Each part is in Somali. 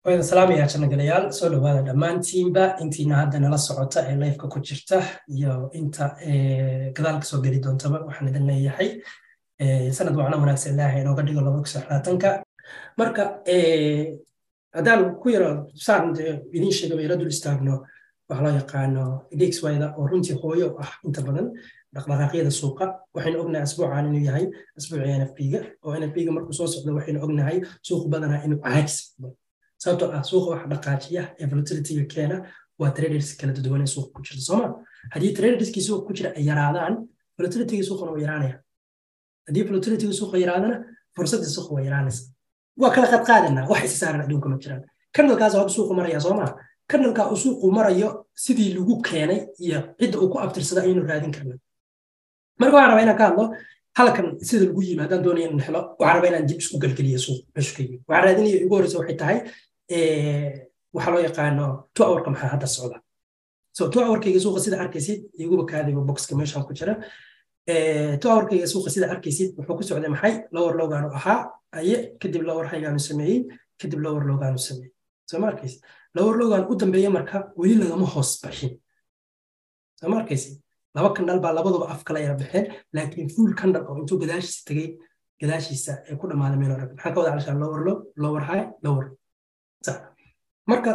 wayda salaamaya janagalayaal soo dhawaada dhammaantiinba intiina hadda nala socota ee lifeka ku jirta iyo inta gadaal kasoo geli doontaba waxaan idin leeyahay sanad wacno wanaagsan ilaahay inooga dhigo laba kusoo xilaatanka marka haddaan ku yaro saan idiin sheegaba yaro dul istaagno waxa loo yaqaano dxyda oo runtii hooyo ah inta badan dhaqdhaqaaqyada suuqa waxaynu ognahay asbuucan inuu yahay asbuucii nfp-ga oo nfp-ga markuu soo socdo waxaynu ognahay suuq badanaa inuu caajis sababtoo ah suuqa waxa dhaqaajiya ee volatilityga keena waa traders kala duwan ee suuqa ku jirta sooma haddii traderskii suuqa ku jira ay yaraadaan volatilityga suuqana waa yaraanaya haddii volatilityga suuqa yaraadana fursadda suuqa waa yaraanaysa waa kala qadqaadanaa wax isa saaran adduunka ma jiraan kanalkaas hadda suuqu maraya sooma kanalka uu suuqu marayo sidii lagu keenay iyo cidda uu ku abtirsada ayaynu raadin karna marka waxaan rabaa inaan ka hadlo halkan sida lagu yimi haddaan doonaya inaan helo waxaan rabaa inaan dib isku galgeliyo suuq meeshu ka yimi waxaan raadinaya ugu horreysa waxay tahay waxaa loo yaqaano two hourka maxaa hadda socda so two hourkayga suuqa sida arkaysid iguba kaadiba boxka meeshan ku jira two hourkayga suuqa sida arkaysid wuxuu ku socday maxay lower lowgaanu ahaa aye kadib lower haygaanu sameeyey kadib lower lowgaanu sameeyey soo ma arkaysid lower lowgaan u dambeeya marka weli lagama hoos baxin soo ma arkaysid laba kandhal baa labaduba af kala yara baxeen laakiin fuul kandhal oo intuu gadaashiisa tegey gadaashiisa ee ku dhammaaday meel rag maxaa ka wada calishaa lower low lower high lower marka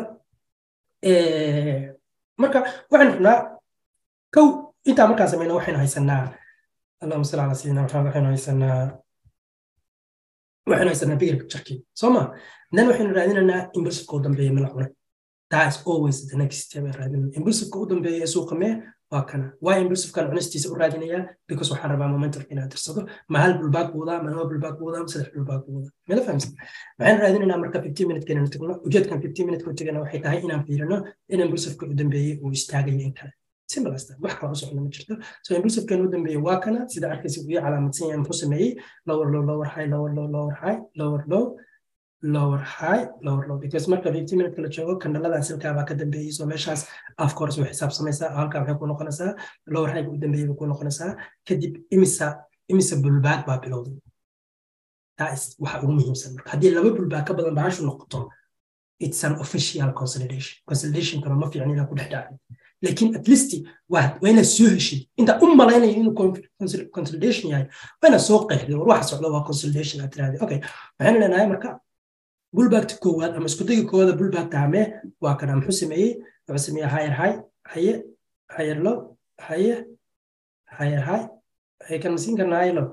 marka waxaynu rabnaa kow intaa markaan sameyna waxaynu haysanaa allahuma salli ala sayidina maxamed waxaynu haysanaa waxaynu haysanaa bigirka jarkii soo ma then waxaynu raadinaynaa impulsiveka u dambeeya mala cunay that is always the next step ee raadinayna impulsiveka u dambeeya ee suuqa mee waa kana waa impulsivekan cunistiisa u raadinayaa because waxaan rabaa momentum inaad tirsado ma hal bulbaag buudaa ma laba bulbaag buudaa ma saddex bulbaag buudaa mela fahamsan waxaan raadinaynaa marka fifteen minute inaan tagno ujeedkan fifteen minute ku tagana waxay tahay inaan fiirino in impulsiveka u dambeeyey uu istaagayo in kale simple as that wax kala u socda ma jirto so impulsivekan u dambeeyey waa kana sida arkaysa uu calaamadsan yahay muxuu sameeyey lower low lower high lower low lower high lower low lower high lower low because marka 15 minute la joogo kandhaladan silkaa baa ka dambeeyey so meeshaas of course way xisaabsamaysaa halkaa maxay ku noqonaysaa lower high u dambeeyey bay ku noqonaysaa kadib imisa imisa bulbaag baa bilowday taas waxa ugu muhiimsan marka haddii laba bulbaag ka badan bahashu noqoto it's an official consolidation consolidation kama ma fiicna inaa ku dhex dhacay laakiin at least waa inaad soo heshid inta u malaynaya inuu consolidation yahay waa inaad soo qeexday war waxa socda waa consolidation aad tiraahday okay waxaynu leenahay marka bulbaagta koowaad ama iskudayga koowaada bulbaagta hamee waa kana muxuu sameeyey wuxuu sameeyey higher high haye higher low haye higher high haye kan masiin karna higher low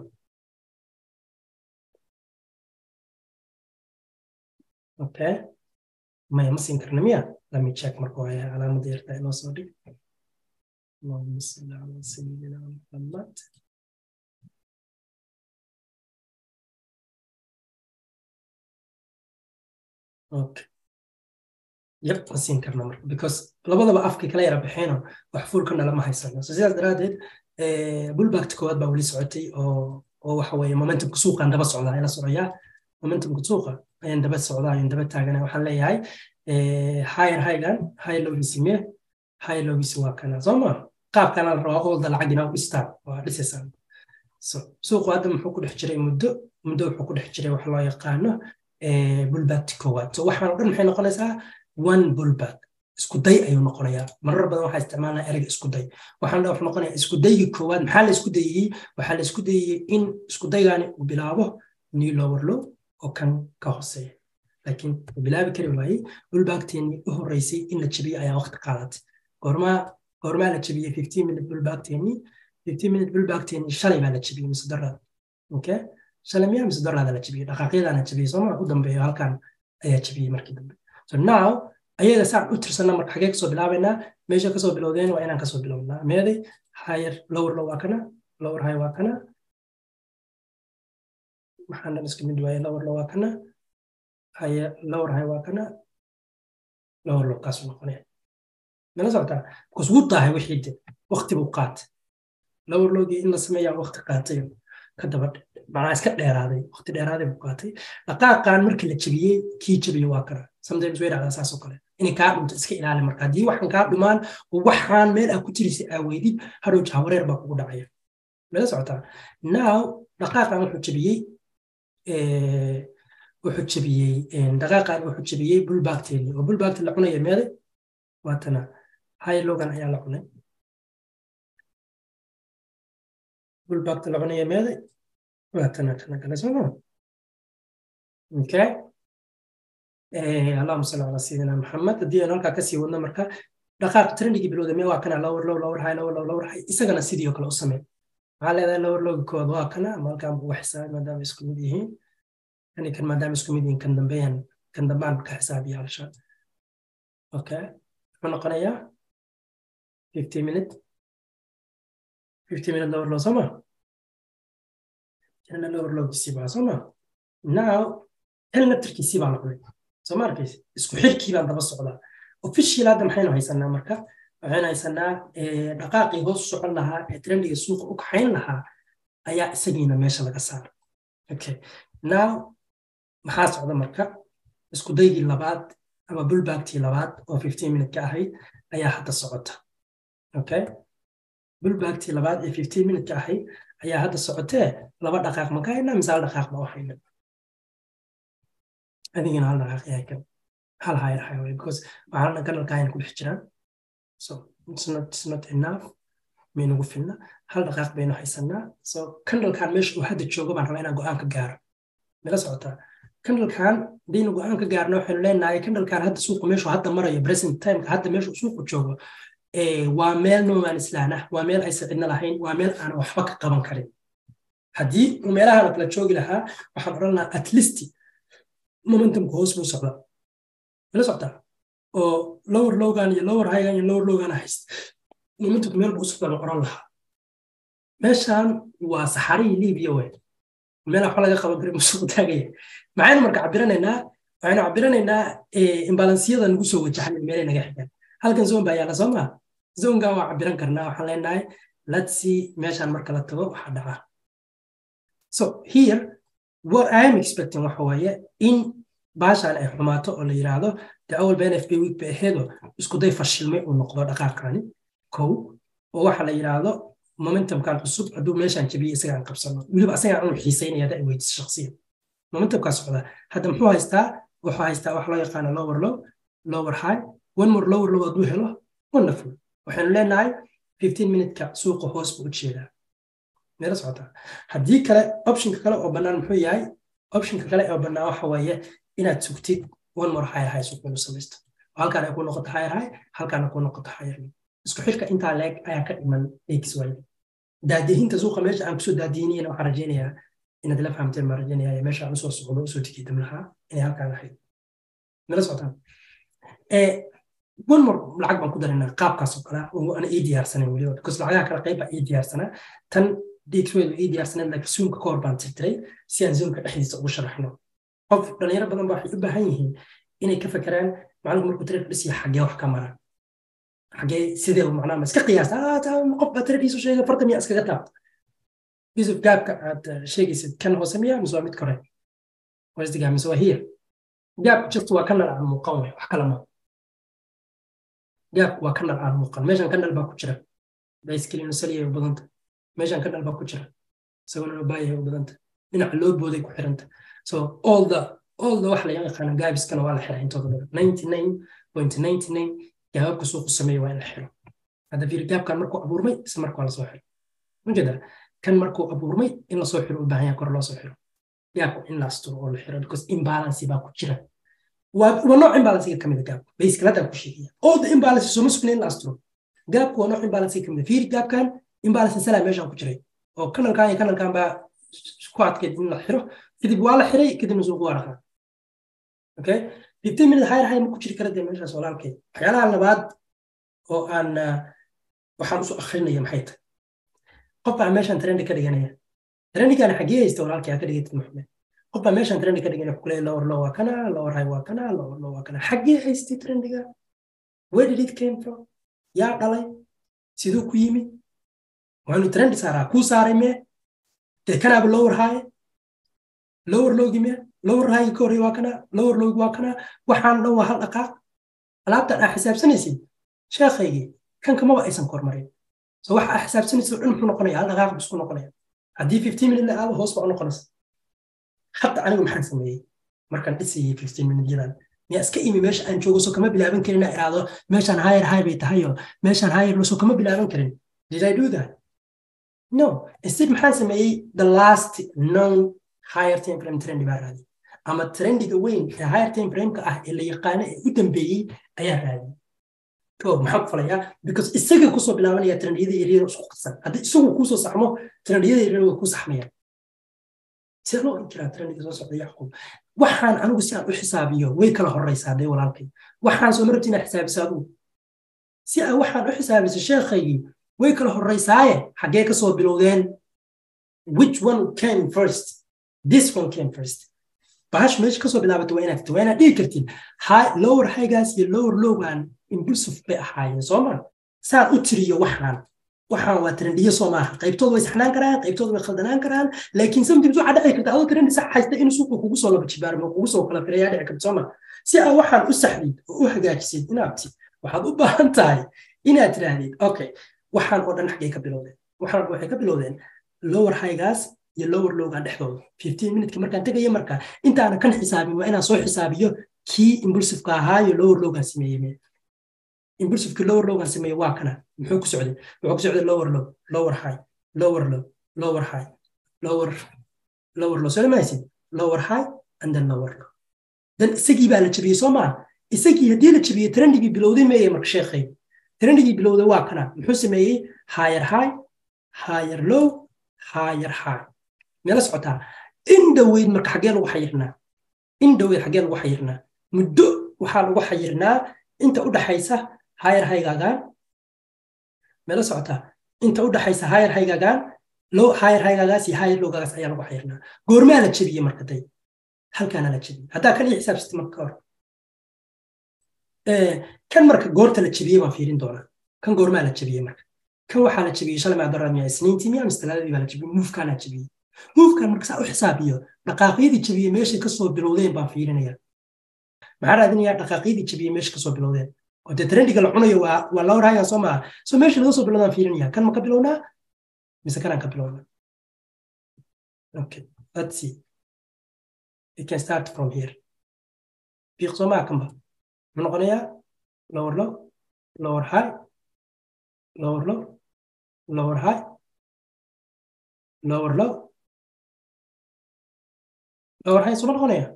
okay maya ma siin karna miya let me check marka hore calaamadda yarta inoo soo dhig اللهم صل على سيدنا محمد okay yep ma siin karna marka because labadaba afka kala yara baxeeno wax fuulkana lama haysano so sidaas daraadeed bulbaagta koowaad baa weli socotay oo oo waxa weeye momentumka suuqan daba socdaa ayla socoyaa momentumka suuqa ayaan daba socdaa ayaan daba taagana waxaan leeyahay higher highgan high lowgiisi mee high lowgiisi waa kana soo ma qaabkana la rabaa olda lacag inaa u dhistaan waa dhisaysaa so suuqu hadda muxuu ku dhex jiray muddo muddo wuxuu ku dhex jiray wax loo yaqaano bulbaagti koowaad so waxaan o dhan maxay noqonaysaa one bulbaag isku day ayuu noqonayaa marar badan waxaa isticmaalnaa ereyga isku day waxaan dha wuxuu noqonayaa isku dayga koowaad maxaa la isku dayeyey waxaa la isku dayeyey in isku daygaani uu bilaabo new lower low oo kan ka hooseeya laakiin uu bilaabi kari waayey bulbaagteenii u horreysay in la jebiyey ayaa waqti qaadatay goormaa goormaa la jebiyey fifteen minute bulbaagteenii fifteen minute bulbaagteenii shalay baa la jebiyey mise daraad okay shalay miyaa mise daraada la jebiyey dhaqaaqyadaana jebiyey sooma u dambeeyo halkan ayaa jebiyey markii dambe so now ayaga saan u tirsana marka xagee kasoo bilaabaynaa meesha kasoo bilowdeen waa inaan kasoo bilownaa meeday higher lower low waa kana lower high waa kana waxaan dhan iska mid waaye lower low waa kana higher lower high waa kana lower low kaasuu noqonaya mala socotaa because wuu tahay wixii de waqti buu qaatay lower lowgii in la sameeyaa waqti qaatay ka daba macnaa iska dheeraaday waqti dheeraaday buu qaatay dhaqaaqan markii la jebiyey kii jebiye waa kana sometimes way dhacdaa saas oo kale inay kaa dhunto iska ilaali marka haddii waxaan kaa dhumaan oo waxaan meel aa ku jirisay aa weydid hadhow jahawareer baa kugu dhacaya mala socotaa now dhaqaaqan wuxuu jebiyey wuxuu jebiyey dhaqaaqan wuxuu jebiyey bulbaagteeni oo bulbaagti la cunaya meeday waatana high logan ayaa la cunay bulbaagti la cunaya meeday waatana kana kale sooma okay allahuma salli calaa sayidina maxamed haddii aan halkaa kasii wadno marka dhaqaaq trendigi bilowda mee waa kana lower low lower high lower low lower high isagana sidii oo kale u samee maxaa leedahay lower lowgi kood waa kana ama halkaan buu xisaabay maadaama isku mid yihiin kani kan maadaama isku mid yihiin kan dambeyan kan dambaan ka xisaabiya halsha okay muxuu noqonayaa fifty minute fifty minute lower low sooma kana lower lowgiisii baa sooma now kan naftarkiisii baa la cunay soo ma arkaysa isku xirkii baan daba socdaa official hadda maxaynu haysanaa marka waxaynu haysanaa dhaqaaqii hoos u socon lahaa ee trendiga suuqa u kaxayn lahaa ayaa isagiina meesha laga saara okay now maxaa socda marka isku daygii labaad ama bulbaagtii labaad oo fifteen minute ka ahayd ayaa hadda socota okay bulbaagtii labaad ee fifteen minute ka ahayd ayaa hadda socotee laba dhaqaaq ma ka haynaa mise hal dhaqaaq ma u hayna adigina hal dhaqaaq ayaa kan hal higher highway because waxaana kanalka ayna ku dhex jiraan so it's not, it's not enough maynagu filna hal dhaqaaq baynu haysanaa so kandalkan meesha uu hadda joogo baan rabaa inaan go-aan ka gaaro mila socotaa kandalkan hadaynu go-aan ka gaarno waxaynu leenahay kandalkan hadda suuqu meeshu hadda marayo present timeka hadda meeshu suuqu joogo waa meel noomaan islaan ah waa meel aysan cidna lahayn waa meel aan waxba ka qaban karin haddii uu meelahan kala joogi lahaa waxaan odhan lahaa at least momentumka hoos buu socda mala socdaa oo lower logan iyo lower highgan iyo lower logan hayst momentumka meel buu u socda la oran lahaa meeshan waa saxarihii libiya wey meel waxba laga qaban karin musuq taagaya maxaynu marka cabiranaynaa waxaynu cabiranaynaa imbalansiyada nagu soo wajahan meelay naga xigaan halkan zone baa yaalla soo maa zongan waa cabiran karnaa waxaan leenahay let's see meeshan marka la tago waxaa dhaca so here what I am expecting waxa waaye in baashaan ay xumaato oo la yiraahdo dee awal been fb week bay aheedo isku day fashilmay uu noqdo dhaqaaqani kow oo waxa la yiraahdo momentumkan cusub hadduu meeshaan jabiye isagaan qabsano weliba asagaan anu xiisaynaya hadda ay weydiso shaksiyan momentumkaa socda hadda muxuu haystaa wuxuu haystaa wax loo yaqaano lower low lower high one more lower low hadduu helo wonderful waxaynu leenahay fifteen minuteka suuqa hoos buu u jeedaa meela socotaa haddii kale optionka kale oo bannaan muxuu yahay optionka kale oo bannaan waxa weeye inaad sugtid one more higher high suuq inuu samaysto halkaan ay ku noqoto higher high halkaana ku noqoto higher low isku xirka intaa leeg ayaa ka dhiman x y daadihinta suuqa meesha aan kusoo daadihinayna waxaan rajaynayaa inaad la fahamteen baan rajaynayaa meesha aan usoo socdo usoo tikiidam lahaa inay halkaan ahayd meela socotaan one more lacag baan ku daranaa qaabkaas oo kale oo aan ii diyaarsanayn weliba because lacagaha kale qayb baa ii diyaarsanaa tan dxwedu ii diyaarsanayd laakiin zoomka ka hor baan tirtiray si aan zoomka dhexdiisa ugu sharaxno qof dhalinyaro badan baa waxay u baahan yihiin inay ka fakeraan macalinku markuu trade dhisiya xaggee wax ka mara xaggee sidee macnaa ma iska qiyaasta qof baa tradiisu sheegay farta miyaa iskaga taabta yusuf gaabka aad sheegaysid kan hoose miyaa mise waa mid kore wasdigaa mise waa hiya gaabku jirtu waa kanal aan muuqan wey wax kala maa gaabku waa kanal aan muuqan meeshan kanal baa ku jira baiskeli nusaliya u badanta meeshan kanal baa ku jira isagoo nabaya u badanta dhinaca loo booday ku xiranta so all the all the wax la yaqaano gaabiskana waa la xiraa intooda badan ninety nine point ninety nine gaababka suuqu sameeya waa in la xiro hadda fiir gaabkan markuu abuurmay isla marka waa lasoo xiro majeeda kan markuu abuurmay in lasoo xiro u baahan yahay kor loo soo xiro gaabku in la asturo oo la xiro because imbalance baa ku jira waa nooc imbalansiga kamid a gaabka basically hadda ku sheegaya all the imbalance sooma sugna in la asturo gaabku waa nooc imbalansiga kamid a fiir gaabkan imbalance salaa meeshaan ku jiray oo kanalkan iyo kanalkan baa ku adkeyd in la xiro kadib waa la xiray kadibna suuqu waa dhaqaa okay fifteen minute higher high ma ku jiri kara dee meeshaas walaalkeed waxyaalaha labaad oo aan waxaan usoo akrinaya maxay tahay qof baa meeshan trendi ka dhiganaya trendigan xaggee haysta walaalkay aa ka dhigatid maxmed qof baa meeshan trendi ka dhiganaya kuleeya lower low waa kana lower high waa kana lower low waa kana xaggee haystay trendiga where did it came from yaa dhalay siduu ku yimi waanu trendi saaraa kuu saaray mee dee kanaaba lower high lower lowgi mee lower high ka horey waa kana lower lowgi waa kana waxaan dhan waa hal dhaqaaq alaabtan aa xisaabsanaysid sheekhaygii kan kamaba aysan kormarin so waxa aa xisaabsanaysid oo dhan muxuu noqonaya hal dhaqaaq isku noqonaya haddii fifteen minute la aado hoos baa u noqonaysa hadda anigu maxaan sameeyey markaan dhisayay fifteen minutyadan miyaa iska imi meesha aan joogo soo kama bilaaban karin inaa iraado meeshaan higher high bay tahayo meeshaan higher soo kama bilaaban karin did I do that no instead maxaan sameeyey the last known higher time frame trend baa raadi ama trendiga weyn ee higher time frameka ah ee la yaqaano ee u dambeeyey ayaa raadi o maxaa ku falayaa because isaga kusoo bilaabanaya trendiyada yaryar isku qasan haddii isagu kuusoo saxmo trendiyada yaryar way ku saxmayaan sidee loo oran jiraa trendiga soo socda yacquub waxaan anigu si aan u xisaabiyo way kala horeysaa dee walaalkay waxaan soo marabti inaad xisaabiso adigu si aa waxaan u xisaabiso sheekhaygii way kala horeysaaye xaggee ka soo bilowdeen which one came first this one came first bahash meesha kasoo bilaabato waa inaad waa inaad dhihi kartid lower highgaas iyo lower lowgan impulsive bay ahaayeen sooma saan u tiriyo waxaan waxaan waa trendiyo soo maaha qaybtooda way saxnaan karaan qaybtooda way khaldanaan karaan laakiin sometimes waxaa dhici karta adoo trendi sax haysta in suuqa kugu soo laba jibaarmo kugu soo kala firayaa dhici karta sooma si aa waxaan u saxdid oo u hagaajisid inaabti waxaad u baahan tahay inaad tiraahdid okay waxaan oo dhan xaggay ka bilowdeen waxaan waxay ka bilowdeen lower highgaas iyo lower lowgan dhexdooda fifteen minutka markaan tegayo marka intaana kan xisaabin waa inaan soo xisaabiyo kii impulsiveka ahaa iyo lower lowgan sameeyey impulsiveki lower lowgan sameeyey waa kana muxuu ku socday wuxuu ku socday lower low lower high lower low lower high lower lower low soo mahaysid lower high and then lower low dan isagii baa la jabiyey soo maa isagii haddii la jabiyey trendigii bilowday meeye marka sheekhay trendigii bilowday waa kana muxuu sameeyey higher high higher low higher high meela socotaa in dhoweyd marka xaggee lagu xayirnaa in dhoweyd xaggee lagu xayirnaa muddo waxaa lagu xayirnaa inta u dhaxaysa higher highgagaan meela socotaa inta u dhaxaysa higher highgagaan low higher highgaagaas iyo higher lowgaagaas ayaa lagu xayirnaa goormaa la jebiyey marka day halkaana la jebiyey haddaa kan iyo xisaabsatay marka hor kan marka goorta la jebiyey baan fiirin doonaa kan goormaa la jebiyey marka kan waxaa la jebiyey shalay maadaraad miyaa isniintii miyaa mise talaadadii baa la jebiyey muufkaanaa jebiyey muufkan marka saa u xisaabiyo dhaqaaqyadii jebiyey meeshay kasoo bilowdeen baan fiirinaya maxaa raadinayaa dhaqaaqyadii jebiyey meesha kasoo bilowdeen oo dee trendiga la cunayo waa waa lawr hayan soo maaha so meesha laga soo bilowdaan fiirinaya kan ma ka bilownaa mise kanaan ka bilownaa okay let's see it can start from here fiiq soo maaha kanba muxuu noqonayaa lower low lower high lower low lower high lower low lower high suma noqonaya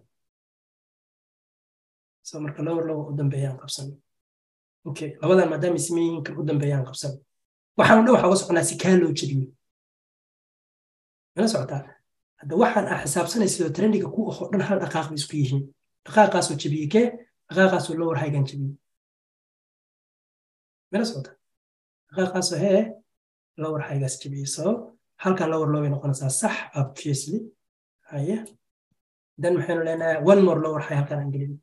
so marka lower low u dambeeyaan qabsan okay labadan maadaama ismeeyihiin kan u dambeeyaan qabsan waxaan dhan waxaa uga soconaa si kaa loo jebiyo mala socotaa hadda waxaan ah xisaabsanaysa oo trendiga ku ahoo dhan hal dhaqaaq bay isku yihiin dhaqaaqaasoo jebiyey kee dhaqaaqaasoo lower highgan jebiyey mala socotaa dhaqaaqaasoo hee lower highgaas jebiyey so halkan lower low bay noqonaysaa sax obviously haye dan maxaynu leenahay one more lower high halkan aan gelin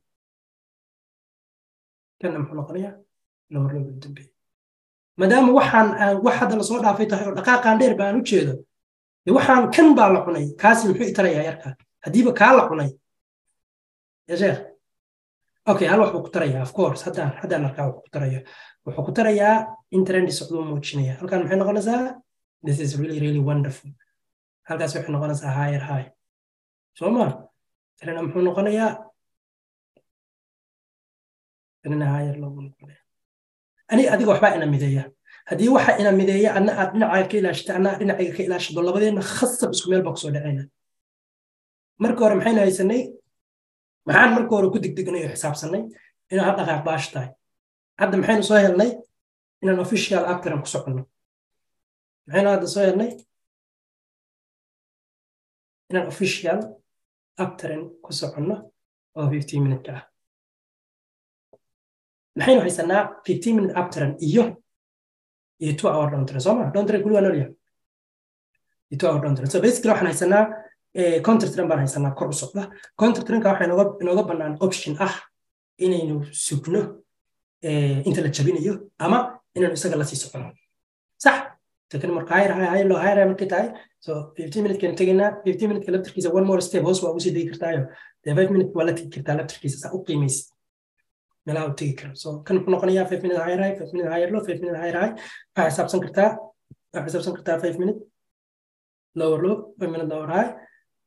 kanna muxuu noqonayaa lower low u dambeeyey maadaama waxaan wax hadda lasoo dhaafay tahay oo dhaqaaqaan dheer baan u jeedo de waxaan kan baa la cunay kaasi muxuu itarayaa yarka haddiiba kaa la cunay ya sheekh okay hal wax buu ku tarayaa of course haddaan haddaan arkaa wuxuu ku tarayo wuxuu ku tarayaa in trendi socduu muujinaya halkan maxay noqonaysaa this is really really wonderful halkaas waxay noqonaysaa higher high soo ma trena muxuu noqonayaa trena higher loogu noqonaya aniga adiga waxbaa ina mideeya haddii waxa ina mideeya adna aad dhinacaaga ka ilaashata adna aad dhinacayga ka ilaashado labadeenna khasab isku meel baa kusoo dhacayna marka hore maxaynu haysanay maxaan marka hore ku degdegnay oo xisaabsanay inaan hal dhaqaaq baash tahay hadda maxaynu soo helnay inaan official actoran ku soconno maxaynu hadda soo helnay inaan official actoran ku soconno oo fifteen minute ah maxaynu haysanaa fifteen minute actoran iyo iyo two hour dontran sooma dontran kuli waa nolya iyo two hour dontran so basically waxaan haysanaa counter trend baan haysanaa kor u socda counter trendka waxaa inooga inooga bannaan option ah inaynu sugno inta la jabinayo ama inaynu isaga lasii socono sax takan marka hayr hayr loo hayr markay tahay so fifteen minute kan tegaynaa fifteen minute ka laftarkiisa one more step hoos waa ugu sii degi kartaayo dee five minute waa la tegi kartaa laftarkiisa saa u qiimaysid meelaha u tegi karo so kan wuxuu noqonayaa five minute higher high five minute higher low five minute higher high waxaa xisaabsan kartaa waxaa xisaabsan kartaa five minute lower low five minute lower high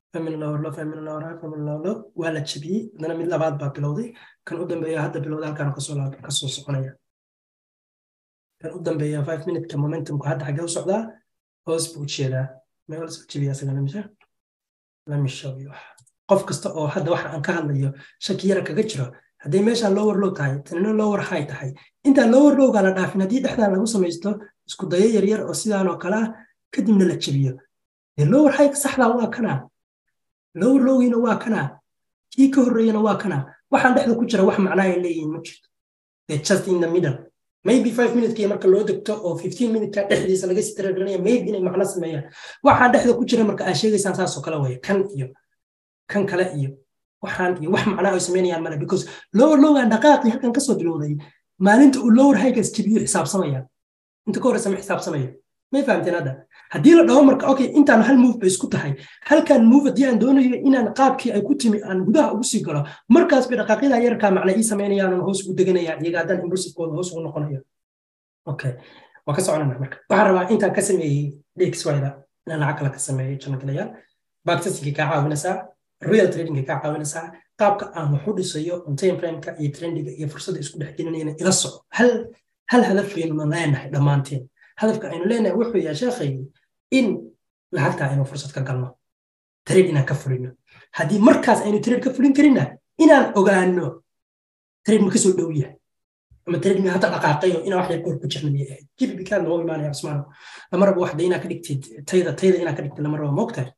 family lower low family lower high family lower low waa la jabiyey haddana mid labaad baa bilowday kan u dambeeya hadda bilowda halkaan kasoo kasoo soconaya kan u dambeeya five minute-ka momentumku hadda xaggee u socdaa hoos buu ujeedaa meel soo jabiya asagana mise let me show you qof kasta oo hadda waxa aan ka hadlayo shaki yara kaga jiro hadday meeshaan lower low tahay tanina lower high tahay intaan lower lowga la dhaafin haddii dhexdaan lagu samaysto isku dayo yaryar oo sidaan oo kale ah kadibna la jabiyo dee lower high saxdaa waa kanaa lower lowgiina waa kanaa kii ka horreeyana waa kanaa waxaan dhexda ku jira wax macnaa ay leeyihiin ma jirto they just in the middle maybe five minuteki marka loo degto oo fifteen minuteka dhexdiisa laga sii taragelinaya maybe inay macno sameeyaan waxaan dhexda ku jira marka aa sheegaysaan saasoo kale waya kan iyo kan kale iyo waxaan iyo wax macnaa ay sameynayaan male because lower lowgan dhaqaaqii halkan kasoo bilowday maalinta uu lower highgas jabiyo xisaabsamaya inta ka horeysa ma xisaabsamaya may fahamteen hadda haddii la dhaho marka okay intaan hal move bay isku tahay halkan move haddii aan doonayo inaan qaabkii ay ku timi aan gudaha ugu sii galo markaas bay dhaqaaqyada yarkaa macna ii samaynayaan hoos ugu deganaya iyaga haddaan impulsivekooda hoos ugu noqonayo okay waa ka soconana marka waxaan rabaa intaan ka sameeyey dxyda inaan lacag kale ka sameeyey janagalayaal backtestingka kaa caawinaysaa real tradingka kaa caawinaysaa qaabka aan wax u dhisayo on time frameka iyo trendiga iyo fursadda isku dhex gelinayana ila soco hal hal hadafaynu leenahay dhammaanteen hadafka aynu leenahay wuxuu yahay sheekhaygi in lacagtaa aynu fursad ka galno trade inaan ka fulino haddii markaas aynu trade ka fulin karinna inaan ogaano trade ma kasoo dhow yahay ama trade ma hadda dhaqaaqayo inaa wax yar kor ku jirna miyay ahayd jibibikaad noo imaanaya cusmaano lama rabo waxda inaa ka dhigtid tayda tayda inaa ka dhigtid lama rabo moogtahay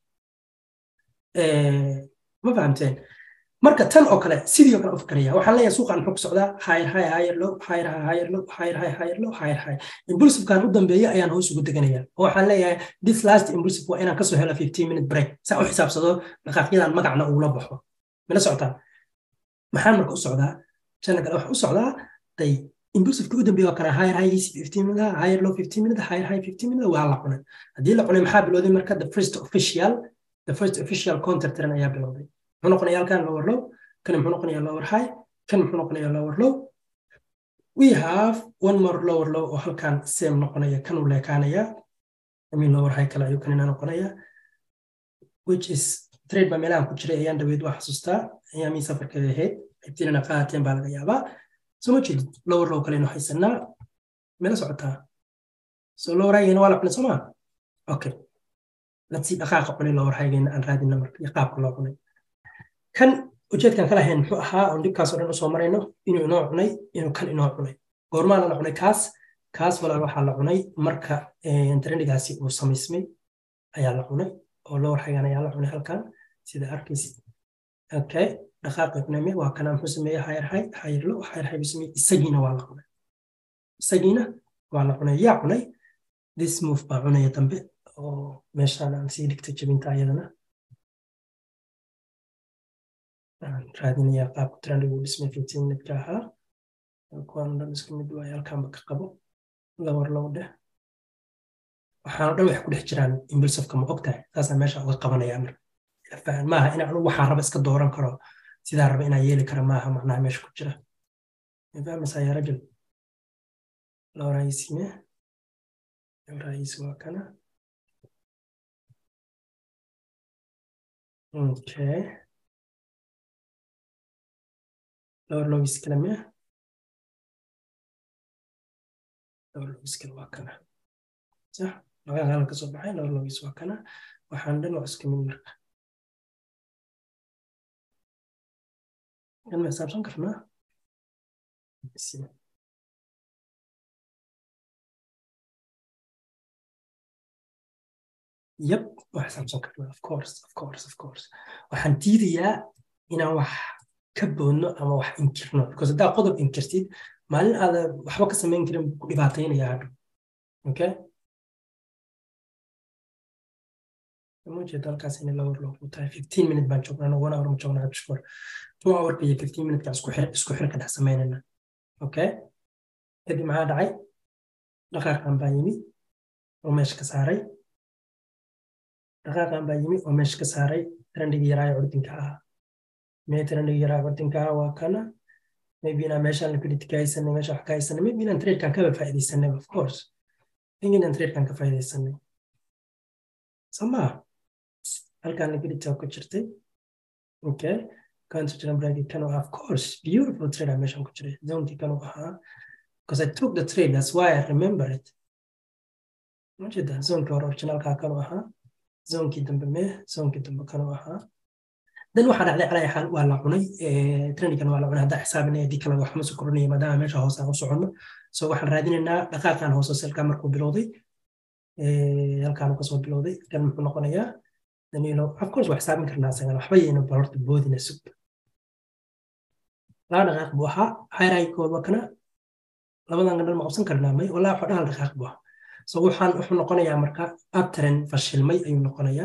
ma fahamteen marka tan oo kale sidii oo kale u fikraya waxaan leeyahay suuqan muxuu ku socdaa higher high higher low higher high higher low higher high higher low higher high impulsivekan u dambeeya ayaan hoos ugu deganaya oo waxaan leeyahay this last impulsive waa inaan kasoo helo 15 minute break saa u xisaabsado dhaqaaqyadan magacna ugula baxo mala socotaa maxaan marka u socdaa jana kale waxa u socdaa day impulsiveka u dambeeya waa kana higher high 15 minute higher low 15 minute higher high 15 minute waa la cunay haddii la cunay maxaa bilowday marka the first official the first official counter trend ayaa bilowday muxuu noqonayaa halkan lower low kan muxuu noqonayaa lower high kan muxuu noqonayaa lower low we have one more lower low oo halkan same noqonaya kan uu leekaanaya I mean lower high kale ayuu kanina noqonaya which is trade ba meelahan ku jiray ayaan dhaweyd waa xasuustaa ayaamii safarkeeda ahayd xigtiinana qaateen baa laga yaabaa soo ma jeedid lower low kalenu haysanaa meela socotaa so lower highgeena waa la cunay soo maa okay let's see dhaqaaqa cunay lower highgeena aan raadina marka iyo qaabka loo cunay kan ujeedkan kala hayn muxuu ahaa oon dhibkaasoo dhan usoo marayno inuu inoo cunay inuu kan inoo cunay goormaana la cunay kaas kaas walaal waxaa la cunay marka trendigaasi uu samaysmay ayaa la cunay oo lower highgan ayaa la cunay halkan sida arkaysid okay dhaqaaqi cunayme waa kana muxuu sameeyey higher high higher low higher high buu sameeyey isagiina waa la cunay isagiina waa la cunay yaa cunay this move baa cunaya dambe oo meeshaan aan sii dhigtay jabinta ayadana raadinayaa qaabka trendigu dhismay fifteen minute-ka ahaa kuwaan dhan isku mid waaye halkaanba ka qabo lawar low dheh waxaana dhan wax ku dhex jiraan impulsiveka ma ogtahay saasaan meesha uga qabanaya marka fahan maaha in anu waxaan raba iska dooran karo sidaa raba inaan yeeli kara maaha macnaha meesha ku jira fahmaysaa yaa rajul low raisime low rais waa kana okay lower lowis kale mia lower lowis kale waa kana sax labadan halan ka soo baxay lower lowis waa kana waxaan dhan waa isku mid marka kan ma xisaabsan karnaa yep waa xisaabsan karnaa of course of course of course waxaan diidayaa inaan wax ka boodno ama wax inkirno because haddaa qodob inkirtid maalin aada waxba ka samayn karin ku dhibaataynaya hadho okay ujeeda halkaas inay lawar loogu tahay fifteen minute baan joognaa one hour ma joognaa bishkor two hourka iyo fifteen minute isku xir isku xirka dhex samaynayna okay kadib maxaa dhacay dhaqaaqan baa yimi oo meesha ka saaray dhaqaaqan baa yimi oo meesha ka saaray trendigii yaraayo curdinka ahaa mee trendigii yaraayo curdinka ahaa waa kana maybe inaan meeshaan liquidity ka haysanay meesha wax ka haysanay maybe inaan tradekan kaba faa'iidaysanay of course think inaan tradekan ka faa'iidaysanay samaa halkan liquidity ku jirtay okay counter trend bracket kan of course beautiful trade meeshan ku jiray zonekii kan uu ahaa because I took the trade that's why I remember it majeeda zonekii hore originalka kan uu ahaa zonkii dambe mee zonkii dambe kan uu ahaa dan waxaa dhacday calaa xaal waa la cunay trendigan waa la cunay haddaa xisaabinaya dii kale waxma soo korinaya maadaama meesha hoose aan u soconno so waxaan raadinaynaa dhaqaaqan hoose selka markuu bilowday halkaan kasoo bilowday kan muxuu noqonayaa danilo of course waa xisaabin karnaa isagan waxba yayna balorta boodina sug laba dhaqaaq buu ahaa hayraykood waa kana labadan gandhal ma qabsan karnaa may walaa waxoo dhahal dhaqaaq buu ahaa so waxaan wuxuu noqonayaa marka abtren fashilmay ayuu noqonayaa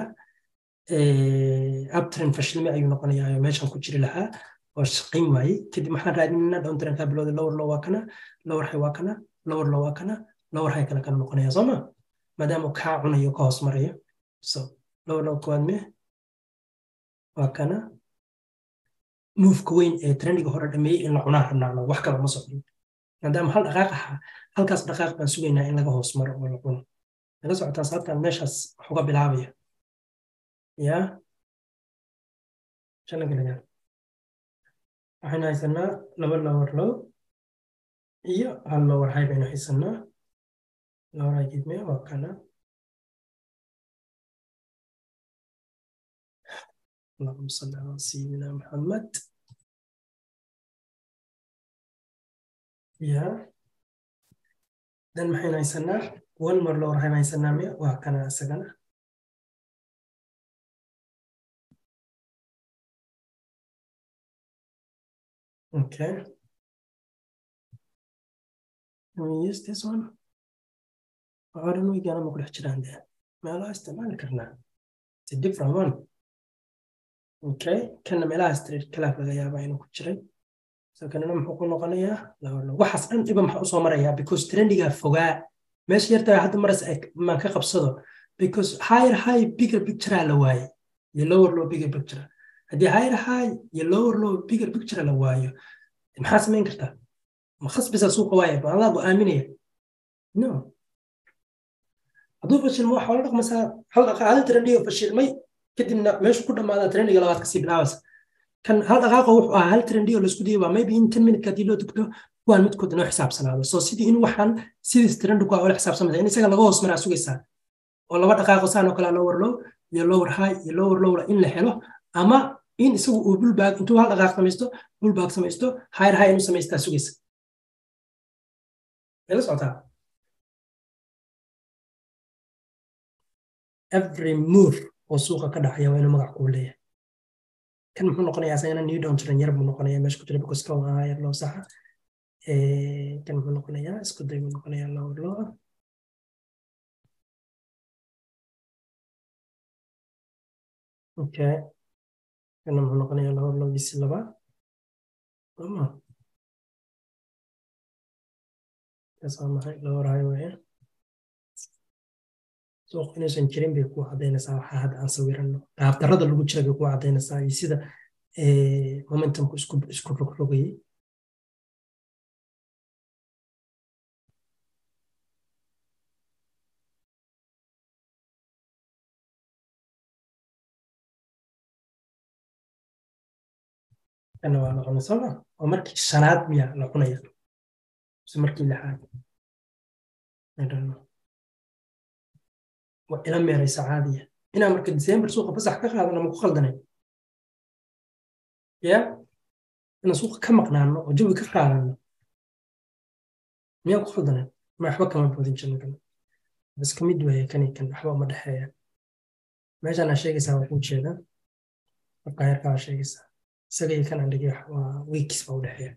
abtren fashilmay ayuu noqonayaa oo meeshan ku jiri lahaa oo shaqayn waayey kadib maxaan raadinaynaa downtrend kaa bilowday lower low waa kana lower high waa kana lower low waa kana lower high kale kana noqonaya soo ma maadaama kaa cunayo ka hoos marayo so lower low kowaad me waa kana moveka weyn ee trendiga hore dhameeyey in la cunaa rabnaano wax kale ma socdin maadaama hal dhaqaaq ahaa halkaas dhaqaaq baan sugaynaa in laga hoos maro oo la cuno laga socotaa sababtaan meeshaas wax uga bilaabaya ya shanagalagaan waxaynu haysanaa laba lower low iyo hal lower high baynu haysanaa lower high gidme waa kana اللهم صل على سيدنا محمد يا dan maxaynu haysanaa one more lower high haysanaa miya waa kana isagana Okay. Can we use this one? I don't know igana ma ku dhex jiraan dee meelaha isticmaali karnaa it's a different one okay kana meelaha street kalaaf laga yaabaa inuu ku jiray so kanina muxuu ku noqonayaa waxaas dhan dhiba maxaa usoo marayaa because trendigaa fogaa meesha yartaa hadda maras maan ka qabsado because higher high bigger picture la waaye iyo lower low bigger picture haddii higher high iyo lower low bigger picture la waayo maxaa samayn kartaa ma khasbisa suuqa waaye baadaa go-aaminaya no hadduu fashilmo waxaa la dhaqmaysaa hal dhaqaaqada trendiga fashilmay kadibna meeshu ku dhamaada trendiga labaad kasii bilaabaysa kan hal dhaqaaqo wuxuu ahaa hal trendiga laisku dayay waa maybe in ten minute haddii loo tugto kuwaan midkood inoo xisaabsanaado so sidii in waxaan sidiis trendigu aa ula xisaabsamaya in isaga laga hoos maraa sugaysaa oo laba dhaqaaqo saan oo kale lower low iyo lower high iyo lower lowla in la helo ama in isagu uu bulbaag intuu hal dhaqaaq samaysto bulbaag samaysto higher high inuu samaystaa sugaysa la socotaa every move oo suuqa ka dhacaya waa inuu magac kuu leeyahay kan muxuu noqonayaa isagana new down jiran yar buu noqonayaa meesha ku jira because kan waa yar loo saxa kan muxuu noqonayaa isku day buu noqonayaa lower low ah okay kana muxuu noqonayaa lower low bisi laba ama kaas waa maxay lower high weeye suuq inuusan jirin bay ku cadaynaysaa waxaa hadda aan sawirano qaabdarada lagu jira bay ku cadaynaysaa iyo sida momentumku isku isku rogrogayay kana waa la cunay sooma waa markii shanaad miya la cunaya mise markii lixaad I don't know waa ila meeraysa caadiya inaan marka december suuqa fasax ka qaadano ma ku khaldanay ya inaan suuqa ka maqnaano oo jawi ka qaadano miyaan ku khaldanay ma waxba kama boodin jirno kan bas ka mid weeye kani kan waxba uma dhexeeya meeshaan aa sheegaysaa waa kuu jeeda marka heerkaa aa sheegaysaa isaga iyo kan aan dhigay waa weekis baa u dhexeeya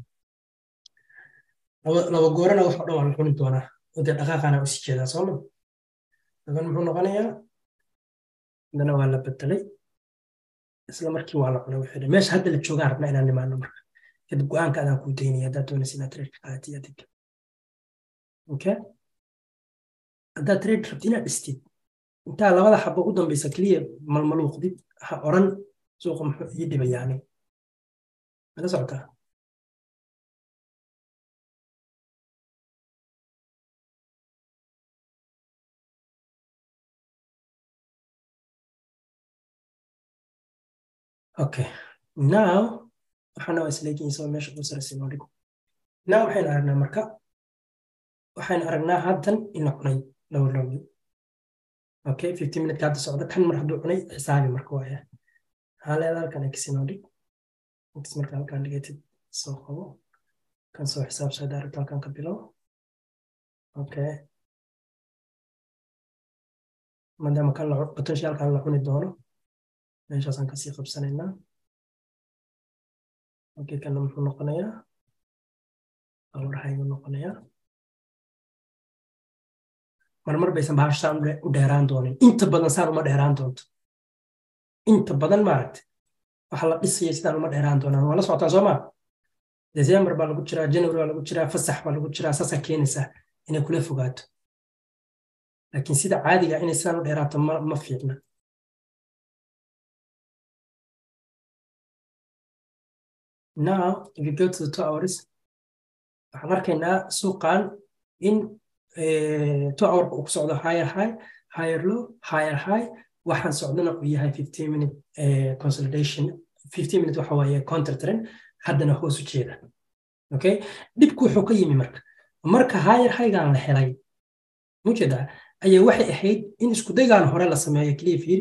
laba goorana wax oo dhan waa la cuni doonaa oo dee dhaqaaqaana usii jeedaa sooma daban muxuu noqonayaa haddana waa la bedelay isla markii waa la cunay wuxuu meesha hadda la joogaan rabna inaan nimaano marka kadib go-aanka adaan kuu daynaya haddaad doonaysa inaad trade qaadati adig okay haddaad trade rabti inaad dhistid intaa labada xabo u dambaysa keliya malmaluuqdid ha oran suuqa muxuu ii dhibayaani mala socotaa okay now waxaana waa isleegiin soo meesha ugu saraysa noo dhigo now waxaynu aragnaa marka waxaynu aragnaa haddan ina cunay lower lowgi okay fifty minute hadda socda kan mar hadduu cunay xisaabi marka waaya maxaa leedaa halkan x inoo dhig x marka halkan dhigatid soo qabo kan soo xisaabsoo daarabta halkan ka bilow okay maadaama kan la potentialkan la cuni doono meeshaasaan kasii qabsanaynaa okay kana muxuu noqonayaa awrahayuu noqonayaa marmar baysan bahasha saan u dheeraan doonin inta badan saan uma dheeraan doonto inta badan maaragta waxa la dhisaya sidaan uma dheeraan doonaan waa la socotaan soo maa december baa lagu jiraa january baa lagu jiraa fasax baa lagu jiraa saasaa keenaysaa inay kula fogaato laakiin sida caadiga inay sidaan u dheeraato ma, ma fiicna now if you go to the two hours waxaan arkaynaa suuqan in two hour uu ku socdo higher high higher low higher high waxaan socdana uu yahay fifteen minute consolidation fifteen minute waxa waaye counter trend haddana hoos u jeeda okay dhibku wuxuu ka yimi marka marka higher highgan la helay mujeedaa ayaa waxay ahayd in iskudaygan hore la sameeyo keliya fiiri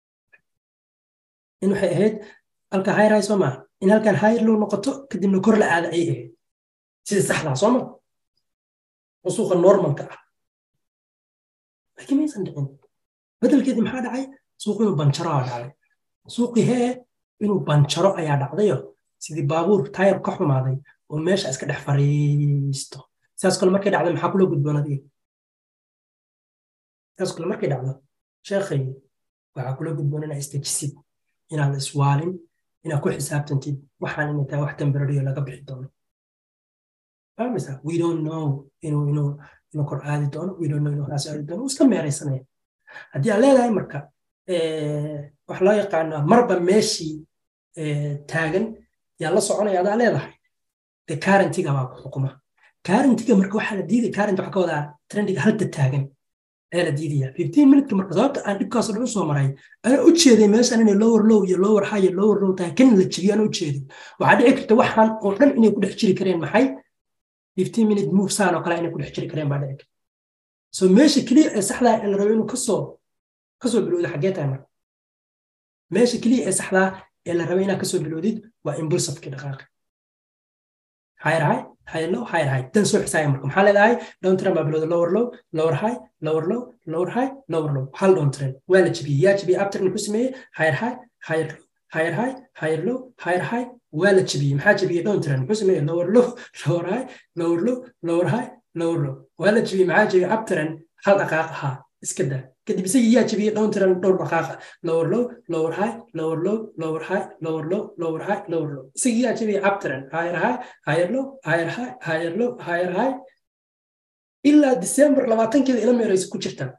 in waxay ahayd halka higher high soo maa in halkan higher low noqoto kadibna kor la aada ay ahayd sida saxdaa soo ma oo suuqa normalka ah laakiin maysan dhicin bedelkeedii maxaa dhacay suuq inuu banjaro aa dhacday suuqii hee inuu banjaro ayaa dhacdayo sidii baabuur taayar ka xumaaday oo meesha iska dhex fariisto sidaas kale markay dhacdo maxaa kula gudboon adiga sidaas kale markay dhacdo sheekhay waxaa kula gudboon inaa istajisid inaad iswaalin inaad ku xisaabtantid waxaan inay tahay wax temporaryo laga bixi doono fahmaysaa we don't know inuu inuu inuu kor aadi doono we don't know inuu hoos aadi doono iska meeraysanaya haddii aad leedahay marka waxa loo yaqaanaa marba meeshii taagan yaa la soconaya adaa leedahay de currentiga baa ku xukuma currentiga marka waxaa la diiday current waxaa ka wadaa trendiga halta taagan ayaa la diidaya fifteen minutka marka sababta aan dhibkaasoo dhan soo maray anaa u jeeday meeshaan inay lower low iyo lower high iyo lower low tahay kan la jebiyo anaa u jeeday waxaa dhici karta waxaan oo dhan inay ku dhex jiri kareen maxay fifteen minute move saan oo kale inay ku dhex jiri kareen baa dhici karta so meesha keliya ee saxdaa ee la rabo inuu kasoo kasoo bilowda xaggee tahay marka meesha keliya ee saxdaa ee la rabo inaad kasoo bilowdid waa impulsivekii dhaqaaqa higher high higher low higher high dan soo xisaaya marka maxaa leedahay down trend baa bilowda lower low lower high lower low lower high lower low hal down trend waa la jebiyey yaa jebiyey uptrend ku sameeyey higher high higher low higher high higher low higher high waa la jebiyey maxaa jebiyey down trend muxuu sameeyey lower low lower high lower low lower high lower low waa la jebiyey maxaa jebiyey uptrend hal dhaqaaq ahaa iska daa kadib isagii yaa jebiyey down trend dhowr dhaqaaqa lower low lower high lower low lower high lower low lower high lower low isagii yaa jebiyey uptrend higher high higher low higher high higher low higher high ilaa december labaatankeeda ila meeraysa ku jirtaan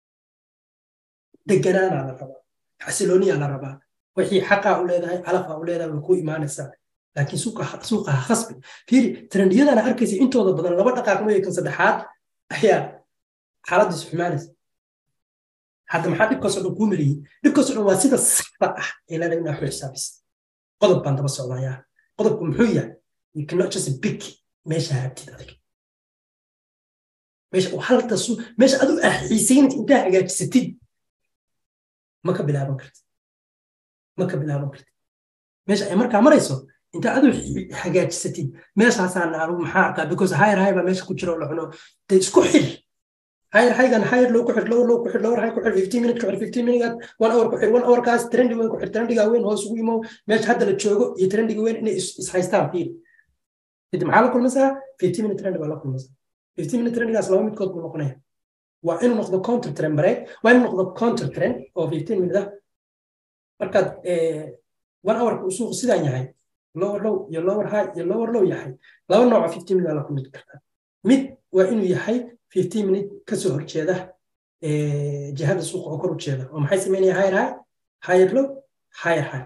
deganaanaa la rabaa xasilooniyaa la rabaa wixii xaqaa u leedahay calafaa u leedahay way ku imaanaysaa laakiin suuqa ha khasbi fiiri trendiyadana arkaysa intooda badan laba dhaqaaq mooye kan saddexaad ayaa xaaladiisu xumaanaysa hadda maxaa dhibkaasoo dhan kuu mariyey dhibkaasoo dhan waa sida saxda ah ee leedahay inaa xu xisaabis qodob baan daba socdayaa qodobku muxuu yahay you cannot just big meesha habtid adig meesha halta su meesha adu ah xiisaynta intaa hagaajisatid ma ka bilaaban kartid ma ka bilaaban kartid meesha ay markaa marayso intaa adu hagaajisatid meeshaasaan anigu maxaa arkaa because higher high baa meesha ku jira oo la cuno de isku xir higher highgan higher low ku xir lower low ku xir lower high ku xir fifteen minute ku xir fifteen minute one hour ku xir one hour kaas trendi weyn ku xir trendiga weyn hoos ugu imo meesha hadda la joogo iyo trendiga weyn inay is haystaan fiil kadib maxaa la kulmaysaa fifteen minute trend baa la kulmaysaa fifteen minute trendigaas laba midkood buu noqonaya waa inuu noqdo counter trend break waa inuu noqdo counter trend oo fifteen minute ah markaad one hour uu suuqu sidaan yahay lower low iyo lower high iyo lower low yahay laba nooc oo fifteen minute la kulmi kartaa mid waa inuu yahay fifteen minute kasoo horjeeda jihada suuqa oo kor u jeeda oo maxay sameynaya higher high higher low higher high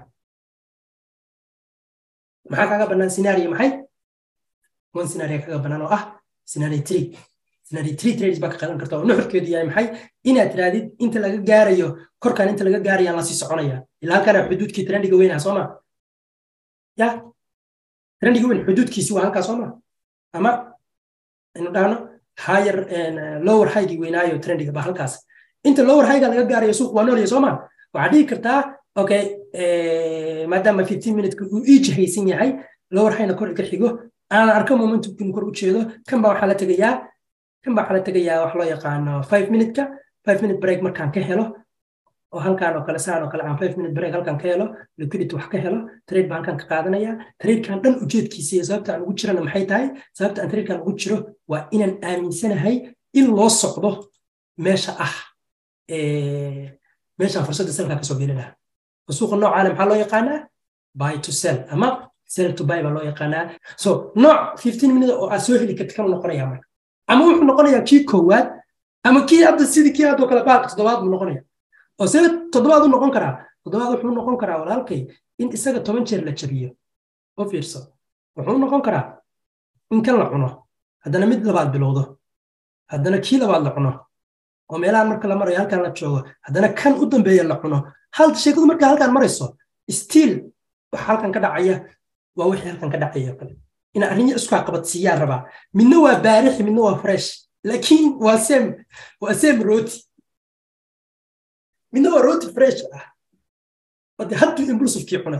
maxaa kaaga bannaan scenario maxay one scenario kaaga bannaan oo ah scenario three scenario three trades baa ka qaadan karta oo nuxurkeedu yahay maxay inaad tiraadid inta laga gaarayo korkaan inta laga gaarayaan lasii soconaya ilaa halkaana xuduudkii trendiga weynaha soo ma ya trendiga weyn xuduudkiisi waa halkaa soo ma ama inu dhahno higher lower highgii weynaayo trendiga baa halkaas inta lower highga laga gaarayo suuq waa noolya soo ma waxaad dhihi kartaa okay maadaama fifteen minute uu ii jihaysan yahay lower highna kor iga xigo aan arko momentumkin kor u jeedo kan baa waxaa la tegayaa kan baa waxaa la tegayaa wax loo yaqaano five minute-ka five minute break markaan ka helo oo halkaan oo kale saan oo kale aan five minute break halkaan ka helo liquidity wax ka helo trade baan halkaan ka qaadanaya tradekan dhan ujeedkiisa iyo sababta aan ugu jirana maxay tahay sababta aan tradekan ugu jiro waa inaan aaminsanahay in loo socdo meesha ah meeshaan fursadda selkaa kasoo geli lahaa suuqa noocaana maxaa loo yaqaanaa buy to sell ama sell to buy baa loo yaqaanaa so nooc fifteen minute oo aad soo heli karta kanuu noqonayaa marka ama wuxuu noqonayaa kii koowaad ama kii hadda sidii kii haddoo kale baalka toddobaad buu noqonaya oo sida toddobaad u noqon karaa toddobaad wuxuu noqon karaa walaalkay in isaga toban jeer la jabiyo oo fiirso wuxuu noqon karaa in kan la cuno haddana mid labaad bilowdo haddana kii labaad la cuno oo meelahan marka la marayo halkan la joogo haddana kan u dambeeya la cuno hal sheekadu markaa halkan marayso stiil waxa halkan ka dhacaya waa wixii halkan ka dhacaya kale ina arrinyo isku qabadsiiyaan rabaa midna waa baarixi midna waa fresh laakiin waa sem waa sem roti midna waa roti fresh ah ode hadduu impulsivekii cunay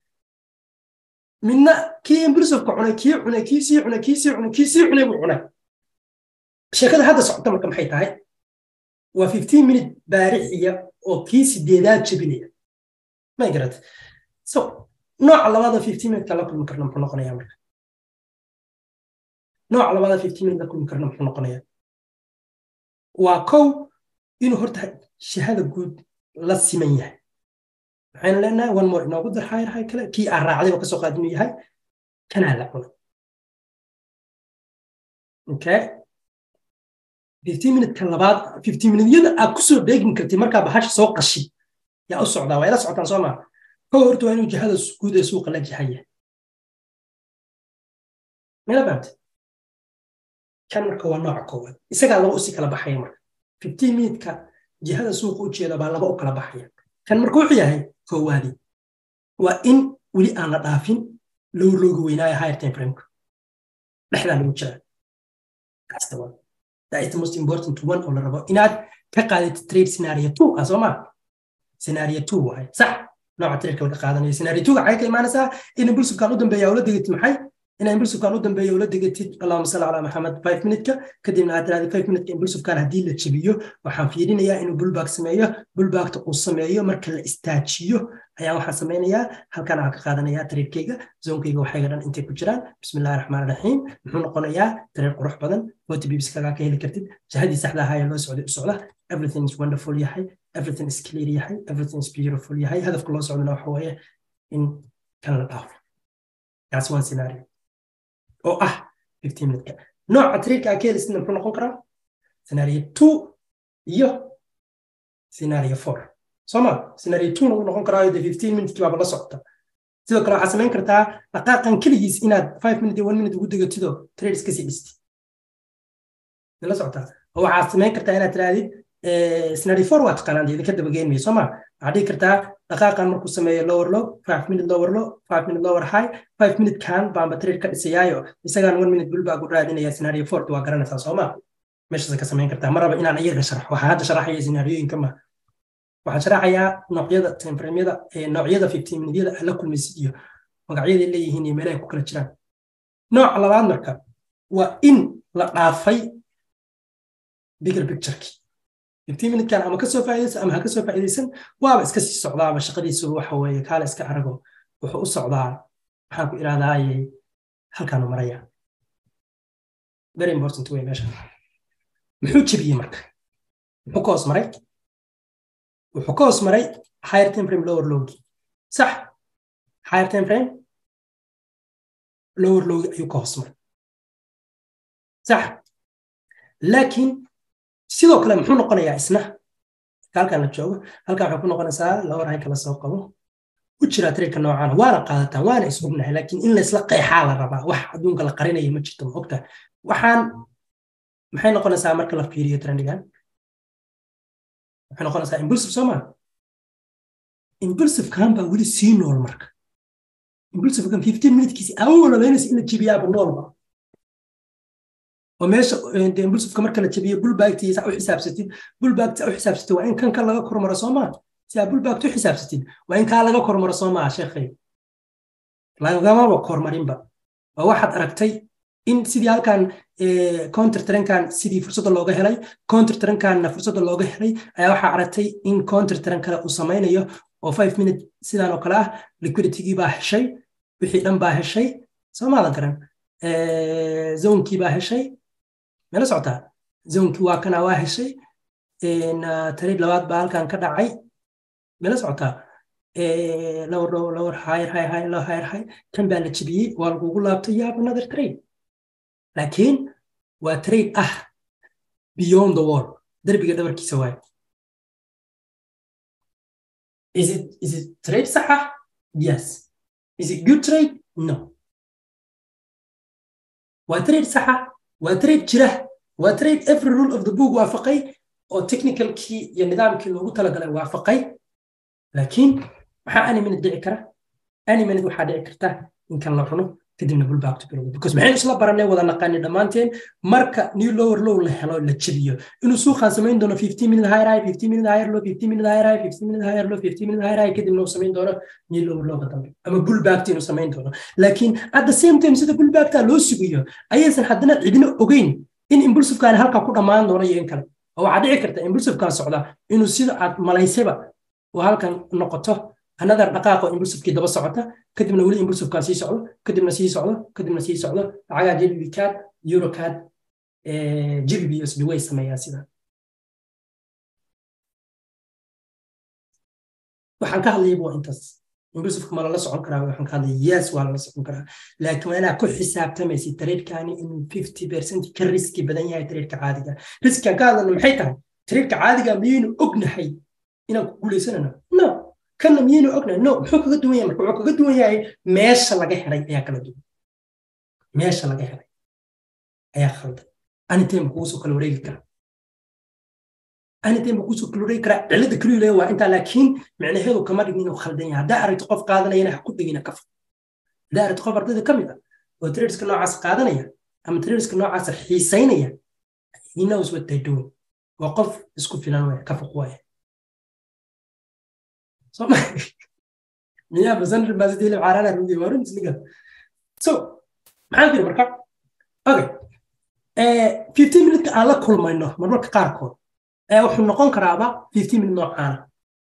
midna kii impulsiveka cunay kii cunay kii sii cunay kii sii cunay kii sii cunay buu cunay sheekada hadda socota marka maxay tahay waa fifteen minute baarixiya oo kii sideedaad jebinaya may garat so nooca labaada fifteen minute la kulmi karna muxuu noqonayaa marka nooca labaada fifteen minute la kulmi karna muxuu noqonayaa waa kow inuu horta shahada guud la siman yahay waxaynu leenahay one more inoogu dar hayr hay kale kii aan raacday oo kasoo qaad inuu yahay kanaa la cunay okay fifteen minute-ka labaad fifteen minute-yada aad kusoo beegin kartid markaa bahasha soo qashi yaa u socdaa waa ila socotaan soo maa kow horta waa inuu jihada guud ee suuqa la jihaya mila fahamte kan marka waa nooca koowaad isagaa laba usi kala baxaya marka fifteen minute-ka jihada suuqa u jeeda baa laba u kala baxaya kan marka wuxuu yahay koowaadi waa in weli aan la dhaafin low looga weynaayo higher time frameka dhexdaa lagu jiraa kaasta waa that is the most important one oo la rabo inaad ka qaadatid trade scenario two ah soo maa scenario two waay sax nooca tradeka laga qaadanayo scenario two waxay ka imaanaysaa in impulsivkan u dambeeya ula degatid maxay in impulsivkan u dambeeya ula degatid allahuma salli calaa maxamed five minute-ka kadibna aad tirahdid five minute-ka impulsivkan haddii la jebiyo waxaan fiirinayaa inuu bullback sameeyo bullbackta uu sameeyo marka la istaajiyo ayaan waxaan samaynayaa halkan aan ka qaadanayaa tradekeyga zoonkeyga waxayga dhan intay ku jiraan bismillahi raxmaan raxiim muxuu noqonayaa trade qurux badan forty bibs kagaa ka heli kartid jahadii saxda ahaa ee loo socday u socda everything is wonderful yahay everything is clear yahay everything is beautiful yahay hadafka loo socdana waxa weeye in kan la dhaafo kaas one scenario oo ah fifteen minute-ka nooca tradeka aa ka helisidna muxuu noqon karaa scenario two iyo scenario four sooma scenario two uu noqon karaayo de fifteen minute baaba la socota sidoo kale waxaad samayn kartaa dhaqaaqan keligiis inaad five minute iyo one minute ugu degatido trade iska sii dhisti la socotaa oo waxaad samayn kartaa inaad tirahdid scenario four waa taqaanaan idinka dabageynmaya sooma waxaad dhihi kartaa dhaqaaqan markuu sameeyo lower low five minute lower low five minute lower high five minute kan baanba trade ka dhisayaayo isagaan one minute bulbaa gu raadinaya scenario four waa garanaysaa sooma meeshaas ka samayn kartaa maraba inaan iyaga sharxo waxaa hadda sharaxaya scenaariyooyinka ma waxaan sharaxayaa noocyada timeframeyada noocyada fifteen minutyada aad la kulmaysid iyo magacyaday leeyihiin iyo meelahay ku kala jiraan nooca labaad marka waa in la dhaafay bigger pictureki fifteen minutekan ama kasoo faa'iidaysan ama ha kasoo faa'iidaysan waaba iska sii socdaaba shaqadiisu waxa weeye kaale iska arago wuxuu u socdaa maxaan ku iraadaayey halkaanu maraya very important way meesha muxuu jebiyey marka muxuu ka hoos maray wuxuu ka hoos maray higher time frame lower lowgi sax higher time frame lower lowgi ayuu ka hoos maray sax laakiin sidoo kale muxuu noqonayaa isna halkan la joogo halkan waxay ku noqonaysaa lower high kala soo qabo u jiraa tradeka noocaana waana qaadataan waana is ognahay laakiin in laysla qeexaa la rabaa wax adduunka la qarinaya ma jirto ma ogta waxaan maxay noqonaysaa marka la fiiriyo trendigan waxay noqonaysaa impulsive soo maa impulsivekan baa weli sii nool marka impulsivekan fifteen minutekiisi awololeynaysa in la jebiyaaba noolba oo meesha impulsiveka marka la jebiyo bulbaagtiisa u xisaabsatid bulbaagta u xisaabsatid waa in kan kan laga kormaro soo maa si aa bulbaagta u xisaabsatid waa in kaa laga kormaro soo maa sheekhay lagamaba kormarinba oo waxaad aragtay in sidii halkan counter trenkan sidii fursadda looga helay counter trenkanna fursadda looga helay ayaa waxaa aragtay in counter tren kale uu samaynayo oo five minute sidan oo kale ah liquiditygii baa heshay wixii dhan baa heshay soo maadan garan zonkii baa heshay mela socotaa zonkii waa kana waa heshay tariid labaad baa halkan ka dhacay mela socotaa lower low lower higher high high low higher high kan baa la jebiyey waa lagugu laabtay yaab another trade laakiin waa trade ah beyond the wall derbiga dhabarkiisa waaye is it is it trade sax ah yes is it good trade no waa trade sax ah waa trade jira waa trade every rule of the book waafaqay oo technicalkii iyo nidaamkii loogu talagalay waafaqay laakiin maxaa any minute dhici kara any minute waxaa dhici karta in kan la cuno kadibna bulback to bilowda because maxaynu isla baranay wada naqaani dhammaanteen marka new lower low la helo la jebiyo inuu suuqan samayn doono 15 minute higher high 15 minute higher low 15 minute higher high 15 minute higher low 15 minute higher high kadibna uu samayn doono new lower low ka dambe ama bullback inuu samayn doono laakiin at the same time sida bullback loo sugayo ayaysan haddana cidina ogeyn in impulsivekan halka ku dhammaan doono iyo in kale oo waxaa dhici karta impulsivekan socda inuu sida aad malaysayba oo halkan noqoto another dhaqaaqo impulsivekii daba socota kadibna weli impulsivekan sii socdo kadibna sii socdo kadibna sii socdo lacagaa jlbcad eurocad jlb usb way sameeyaan sida waxaan ka hadlayaba waa intaas impulsiveka ma lala socon karaa waxaan ka hadlaya yes waa lala socon karaa laakiin waa inaa ku xisaabtamaysid tareedkani inuu fifty percent ka riski badan yahay tareedka caadiga riskigan ka hadlana maxay tahay tareedka caadiga miyaynu ognahay inaan ku guuleysanayno no kanna miyaynu ognahay no muxuu kaga duwan yahay marka wuxuu kaga duwan yahay meesha laga helay ayaa kala duwan meesha laga helay ayaa khaldan anytime kugu soo kala wareegi kara anytime kugu soo kala wareegi kara cilada kaliyu leeya waa intaa laakiin micnaheedu kama dhigin inuu khaldan yahay haddaa aragto qof qaadanayana ha ku dhigina ka fog haddaa aragto qof ardayda ka mid ah oo traderska noocaas qaadanaya ama traderska noocaas xiisaynaya he knows what they doing waa qof isku filan waya ka fog waya soma miyaa basanr basidili caarana rugi waa runtis liga so maxaan tiri marka okay fifteen minute aan la kulmayno marmarka qaarkood wuxuu noqon karaaba fifteen minute noocaana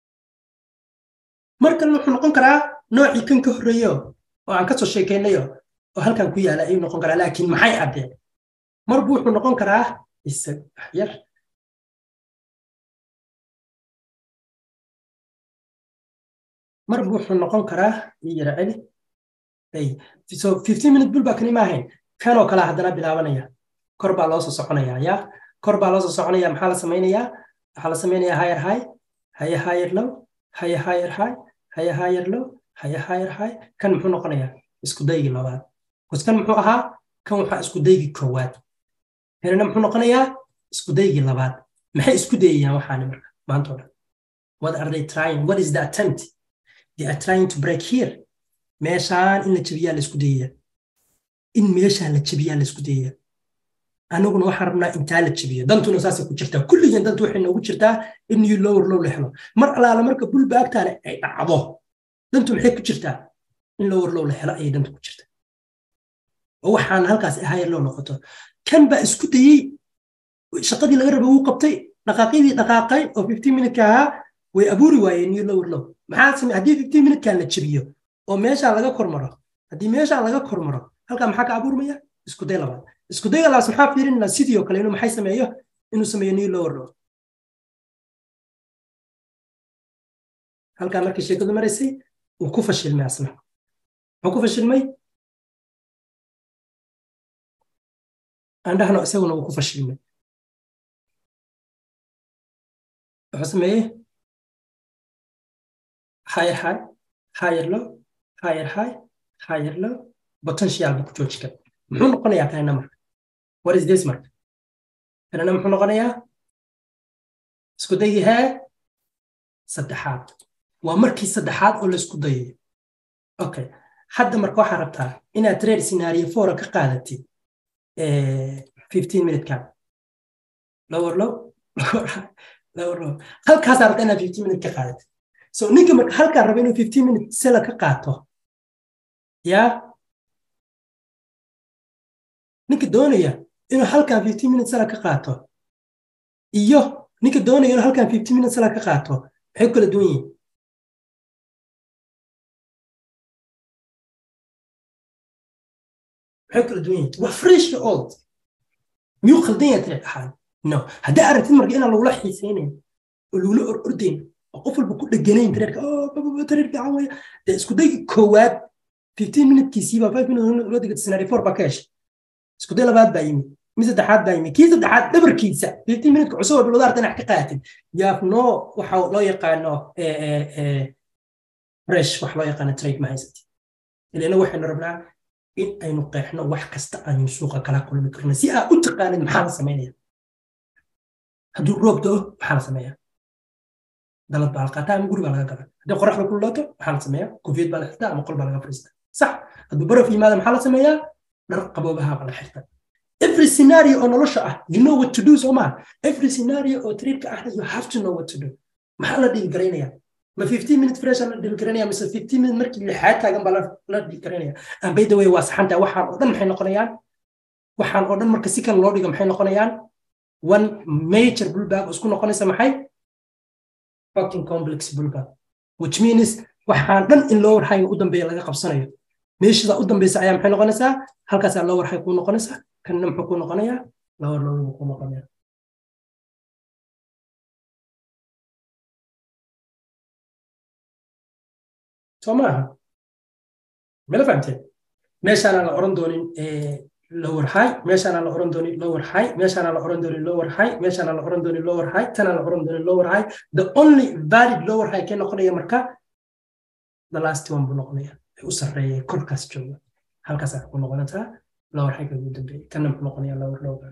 markan wuxuu noqon karaa noocii kan ka horreeyo oo aan kasoo sheekaynayo oo halkan ku yaala ayuu noqon karaa laakiin maxay addeen marbu wuxuu noqon karaa isag yar marbu wuxuu noqon karaa yara celi so fifteen minute bul baa kani maahayn kanoo kale haddana bilaabanaya kor baa loo soo soconaya ya kor baa loo soo soconaya maxaa la samaynayaa waxaa la samaynayaa higher high haye higher low haye higher high haye higher low haye higher high kan muxuu noqonayaa isku daygii labaad bas kan muxuu ahaa kan waxaa isku daygii koowaad kanina muxuu noqonayaa isku daygii labaad maxay isku dayayaan waxaani marka maanta o dhan what are they trying what is the attempt they are trying to break here meeshaan in la jebiyaa la isku dayaya in meeshaan la jebiyaa la isku dayaya anaguna waxaan rabnaa intaa la jebiyo dantuna saasay ku jirtaa kulligeen dantu waxay noogu jirtaa in new lower low la helo mar alaala marka bulbaagtaane ay dhacdo dantu maxay ku jirtaa in lower low la helo ayay dantu ku jirtaa oo waxaan halkaas higher low noqoto kan baa isku dayey shaqadii laga raba wuu qabtay dhaqaaqyadii dhaqaaqay oo fifteen minute ahaa way abuuri waayeen new lower low maxaa samey haddii fifteen minutekan la jebiyo oo meeshaan laga kormaro haddii meeshaan laga kormaro halkaa maxaa ka abuurmaya isku day labaad isku dayga labaas maxaa fiirinaa sidii oo kale inuu maxay sameeyo inuu sameeyo new lower low halkaa markii sheekadu maraysay uu ku fashilmay asna muxuu ku fashilmay andhahno isaguna uu ku fashilmay wuxuu sameeyey higher high higher low higher high higher low potential buu ku jooji kara muxuu noqonayaa kanina marka what is this marka kanana muxuu noqonayaa isku dayi hee saddexaad waa markii saddexaad oo laisku dayayo okay hadda marka waxaa rabtaa inaad trade scenario fora ka qaadatid fifteen minutekan lower low lower low halkaasaa rabtaa inaad fifteen minute ka qaadatid so ninka marka halkaa raba inuu fifteen minute sela ka qaato yaa ninka doonaya inuu halkan fifteen minute sela ka qaato iyo ninka doonaya inuu halkan fifteen minute sela ka qaato maxay ku kala duwan yihiin maxay kala duwan yihiin waa fresh old miyuu khaldan yahay trade ahaan no haddii aragtid marka inaan lagula xiisaynayn oo lagula or ordayn oo qof walba ku dheganayn tradeeka trade fiican waya dee isku day koowaad fifteen minutekiisiiba five minute loo digata scenario four baa ka heshay isku day labaad baa yimid mid saddexaad baa yimid kii saddexaad dhabarkiisa fifteen minuteka cusub oo bilowda arta inaad ka qaatid yaaf no waxa loo yaqaano fresh wax loo yaqaano trade ma haysatid ilana waxaynu rabnaa in aynu qeexno wax kasta aynu suuqa kala kulmi karno si aad u taqaanid maxaa la samaynaya hadduu roob doo maxaa la sameeyaa dalad baa la qaataa ama guri baa laga gala haddii qoraxda ku looto maxaa la sameeyaa koofiyad baa la xirtaa ama qol baa laga fariistaa sax hadduu baraf yimaada maxaa la sameeyaa dhar qaboobaha baa la xirtaa every scenario oo nolosha ah you know what to do soo maha every scenario oo trade-ka ahna you have to know what to do maxaa la dhiil garaynayaa ma fifteen minute fresh la dhiil garanaya mise fifteen minute markii lixaad taagan baa la dhiil garanaya and by the way waa saxanta waxaan oo dhan maxay noqonayaan waxaan oo dhan marka si kale loo dhigo maxay noqonayaan one major bullback oo isku noqonaysa maxay fucking complex bullback which means waxaan dhan in loo warhayo u dambeeya laga qabsanayo meeshada u dambeysa ayaa maxay noqonaysaa halkaasaa loo warhay kuu noqonaysaa kanna muxuu kuu noqonayaa lawar lowbuu kuu noqonaya soo maaha mala fahamteen meeshaanaan la oran doonin lower high meeshaanaan la oran doonin lower high meeshaanaan la oran doonin lower high meeshaanaan la oran doonin lower high tanaan la oran doonin lower high the only valid lower high kee noqonaya marka the last one buu noqonaya u sarreeyay korkaas jooga halkaasaa ku noqonataa lower high ugu dambeeyay kanna muxuu noqonaya lower lower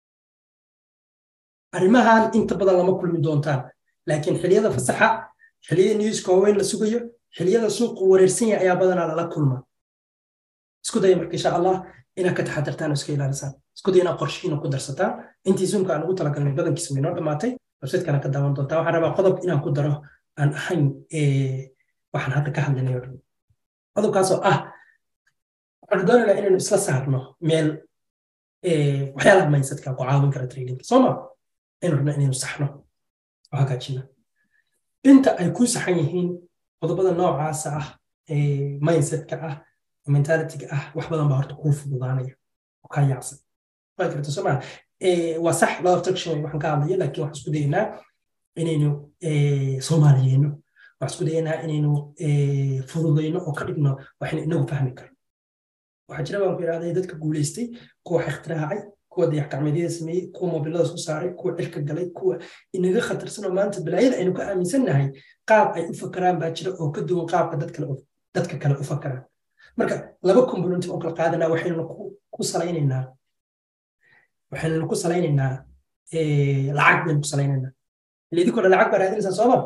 arrimahan inta badan lama kulmi doontaan laakiin xiliyada fasaxa xiliyada newska waaweyn la sugayo xiliyada suuqu wareersan yahay ayaa badanaa lala kulma isku daya marka insha allah inaad ka taxadirtaan oo iska ilaalisaan isku daya inaad qorshihiina ku darsataan intii zoomka aan ugu talagalnay badankiisa way noo dhammaatay websitekaana ka daawan doontaa waxaan rabaa qodob inaan ku daro aan ahayn waxaan hadda ka hadlinay oo dhan qodobkaasoo ah waxaan doonaynaa inaynu isla saarno meel waxyaalaha mindsetka ku caawin kara tradingka soo ma aynu rabna inaynu saxno oo hagaajina inta ay ku saxan yihiin qodobada noocaasa ah mindsetka ah mentalityga ah wax badan baa horta kuu fududaanaya oo kaa yaacsan waa karta soo maa waa sax law of traction waxaan ka hadlaya laakiin waxaan isku dayaynaa inaynu soomaaliyeyno waxaan isku dayaynaa inaynu fududayno oo ka dhigno waxaynu inagu fahmi karno waxaa jira baan ku idhahday dadka guulaystay kuwa wax ikhtiraacay kuwa dayax gacmeedyada sameeyey kuwa mobilada soo saaray kuwa cirka galay kuwa inaga khatarsan oo maanta balaayada aynu ka aaminsannahay qaab ay u fakaraan baa jira oo ka duwan qaabka dadka kale u fakaraan marka laba component oo kala qaadanaa waxaynu ku salaynaynaa waxaynu ku salaynaynaa lacag baynu ku salaynaynaa ila idinkoo dhan lacag baa raadinaysaa sooma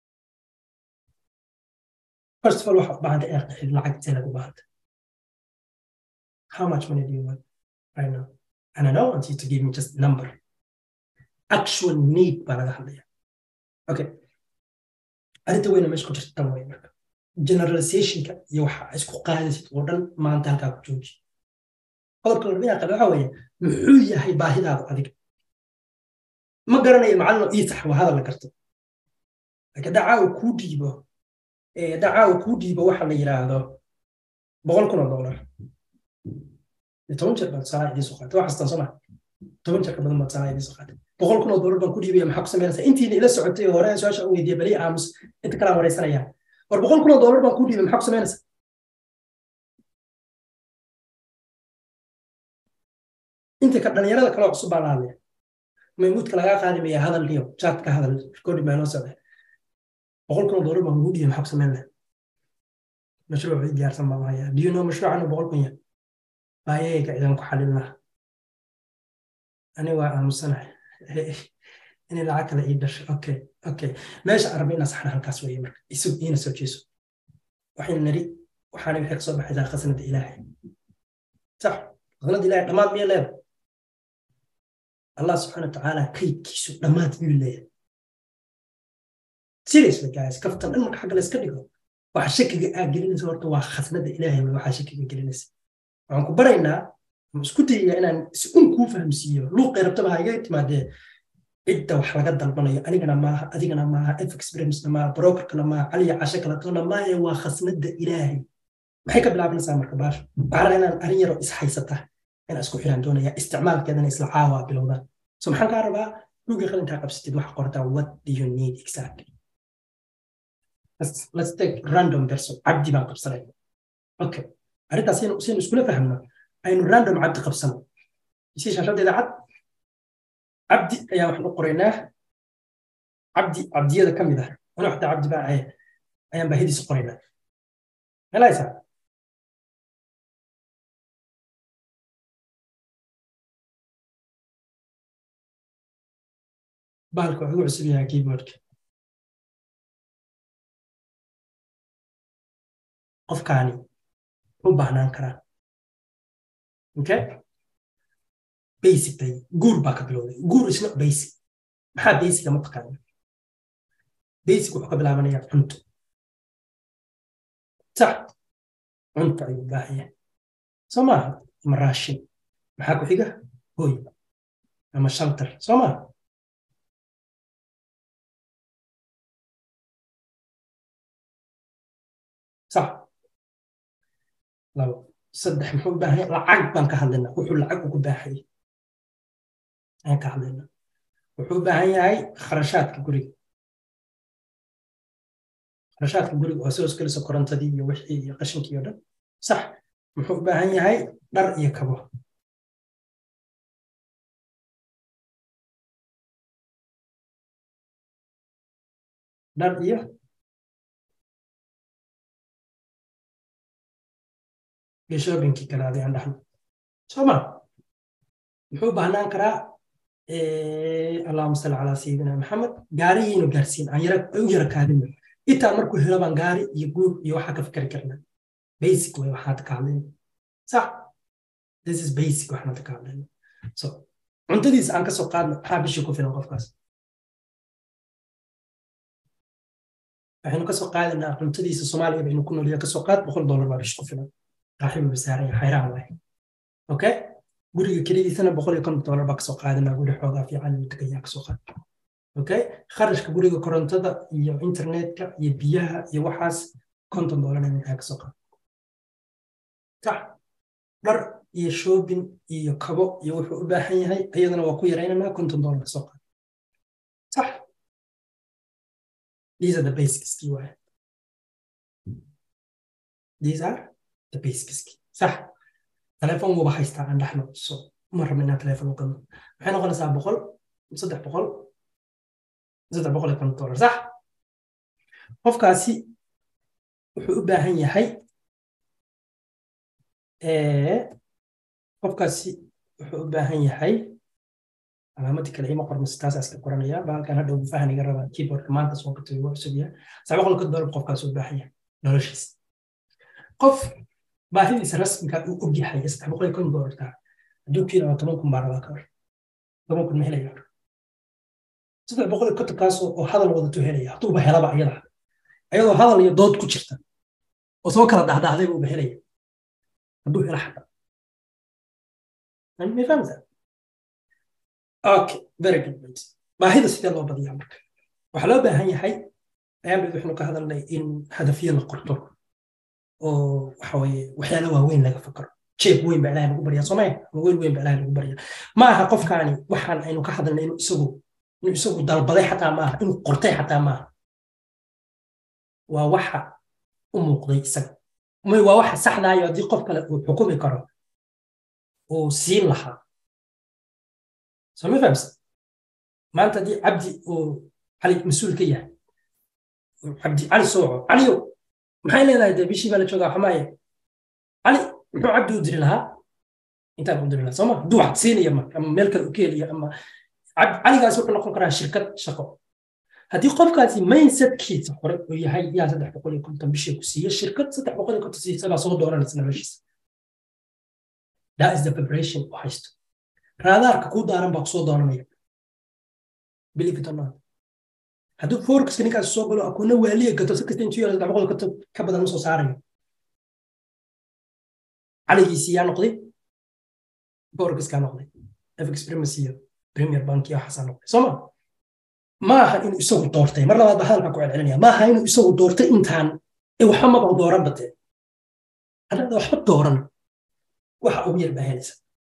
first of all waxaad baahanta inaad qeexid lacag intee lagu baahanta how much money do you want right now and I don't want you to give me just number actual need baa laga hadlaya okay arrinta weyna meesha ku jirta tan way marka generalizationka iyo waxa isku qaadaysid oo dhan maanta halkaa ku jooji qodobka larbinaa qabe waxa weeye muxuu yahay baahidaada adiga ma garanayo macallin ii sax waa hadal la garto laakiin dacaa uu kuu dhiibo dacaa uu kuu dhiibo waxa la yidhaahdo boqol kun oo dollar toban jeer baad salaa idiin soo qaatay waa xastaan soo maa toban jeer ka badan baad salaa idiin soo qaatay boqol kun oo dollar baan ku dhiibaya maxaa ku samaynaysaa intiina ila socotay oo hore su-aasha u weydiiya bali aamus inta kalaan wareysanaya war boqol kun oo dollar baan ku dhiibay maxaa ku samaynaysaa inta ka dhalinyarada kaloo cusub baa la hadlaya maymuudka lagaa qaadi maya hadal iyo chatka hadal recording baa noo socda boqol kun oo dollar baan kugu dhiibay maxaa ku samayn lahaa mashruuc ii diyaarsan baan hayaa do you know mashruucan oo boqol kun ya baayayga idan ku xalin laha ani waa aamusanahay inay lacag kale ii dhashay okay okay meesha araba inaa saxna halkaas weeye marka isug iina soo jeeso waxayna nari waxaana waxay kasoo baxaysaa khasnada ilaahay sax khasnada ilaahay dhammaad miya leeda allah subxaana watacaala kaydkiisu dhammaad miyuu leeyahay seriously guys kaftan dhan marka xagga la iska dhigo waxa shakiga aa gelinaysa horta waa khasnada ilaahay way waxaa shakiga gelinaysa waxaan ku baraynaa ama isku dayayaa inaan si un kuu fahamsiiyo luuqay rabtaba ha iga timaadee cidda wax laga dalbanayo anigana maaha adigana maaha fexperincena maaha brokerkana maaha caliya cashe kalatona maahe waa khasnada ilaahay maxay ka bilaabanaysaa marka baasha waxaan inaan arin yaro ishaysata inaan isku xiraan doonaya isticmaalkeedana isla caawa bilowdaan so maxaan kaa rabaa dhugii qalintaa qabsatid waxa qortaa what do you need exactly let's, let's take random person cabdi baan qabsanayna okay arrintaas saynu iskula fahmno aynu random cabdi qabsano isi shaashadeeda cad cabdi ayaa waxaan u qoraynaa cabdi cabdiyada ka mid ah anuu xataa cabdi baa ahay ayaan baahidiisa qoraynaa helaysaa bahalka wuxuu cusub yahay keyboardka qofkaani u baahnaan karaa okay basic bay guur baa ka bilowday guur is not basic maxaa basica ma taqaana basic wuxuu ka bilaabanayaa cunto sax cunto ayuu baahaya soo maaha ama raashin maxaa ku xiga hoy ama shalter soo maaha sax labo saddex muxuu u baahan lacag baan ka hadlaynaa wuxuu lacag ugu baahayay ayaan ka hadlaynaa wuxuu u baahan yahay kharashaadka guriga kharashaadka guriga oo soo iskalisa korontadii iyo wixii iyo qashinkii oo dhan sax muxuu u baahan yahay dhar iyo kabo dhar iyo iyo shoobinkii kale adii aan dhahno soo ma muxuu baahnaan karaa allahuma salli calaa sayidina maxamed gaariyiinu gaarsiin aan yara u yara kaadino intaan markuu helo baan gaari iyo guur iyo waxaa ka fikari karnaa basic way waxaad ka hadlayna sax this is basic waxaad ka hadlayna so cuntadiisa aan kasoo qaadno maxaa bishii ku filan qofkaas waxaynu kasoo qaadaynaa cuntadiisa soomaaliya baynu ku noolya kasoo qaad boqol dollar baa bishi ku filan raaxibu bisaaraya xayraan waay okay guriga kelidiisana boqol iyo konton dollar baa kasoo qaadanaa guri xoogaa fiican inuu tegayaa kasoo qaad okay kharashka guriga korontada iyo internetka iyo biyaha iyo waxaas konton dollar inuu kasoo qaad sax dhar iyo shoobin iyo kabo iyo wuxuu u baahan yahay iyadana waa ku yaraynanaa konton dollar kasoo qaad sax these are the basics kii waay these are the basics صح تليفون مو بحيستا عند احنا سو مرة منها تليفون وكذا waxay noqonaysaa boqol saddex boqol saddex boqol iyo konton dollar sax qofkaasi wuxuu u baahan yahay qofkaasi wuxuu u baahan yahay calaamadii kale ima qormasa taas iska qoranaya bahalkan hadhow fahniga raba keyboardka maanta soo gatay waa cusub yahay saddex boqol konton dollar qofkaasi u baahan yahay noloshiisa qof baahidiisa rasmiga uu og yahay saddex boqol iyo konton dollarka hadduu ku yidhahdo toban kun baa rabaa ka hor toban kun ma helaya saddex boqol iyo kontonkaas oo hadal wadatuu helaya hadduuba helaba iyada ayadoo hadal iyo dood ku jirta oo soo kala dhahdahday buuba helaya hadduu helo xaqa ma fahamta okay very good point baahida sidee loo badiyaa marka waxaa loo baahan yahay ayaan bid waxaynu ka hadalnay in hadafyo la qorto oo waxaweye waxyaala waaweyn laga fakaro jeeb weyn baa ilahay lagu baryaa soomaya ama weel weyn baa ilahay lagu baryaa ma aha qofkaani waxaan aynu ka hadalnay inuu isagu inuu isagu dalbaday xataa maaha inuu qortay xataa maaha waa waxa u muuqday isaga waa waxa saxdaayo haddii qof kale uu xukumi karo uu siin lahaa soo ma fahamsa maanta haddii cabdi uu cali mas-uul ka yahay cabdi cali sooco caliyow maxay leedahay dee bishii baa la joogaa xamaaye cali muxuu cabdi u diri lahaa intaan u dirina sooma hadduu wax siinaya ma ama meel kale u ka heliya ama caligaas wuxuu noqon karaa shirkad shaqo haddii qofkaasi mindsetkiisa hore uu yahay yaa saddex boqol iyo konton bishii ku siiya shirkad saddex boqol iyo konton siisa baa soo dooranaysa noloshiisa that is the preparation u haysto raadaarka kuu daaran baa kusoo dooranaya believe it or not hadduu forexiska ninkaas soo galo akuuna waaliya gato si kasta intuu yaro saddex boqol konton ka badan ma soo saarayo caligiisii yaa noqday forexkaa noqday fx primacy premier bank iyo waxaasaa noqday sooma ma aha inuu isagu doortay mar labaad baa hadalkaa ku celcelinaya ma aha inuu isagu doortay intaan ee waxba maba dooran batee haddaada waxba dooran waxa ugu yar baa helaysa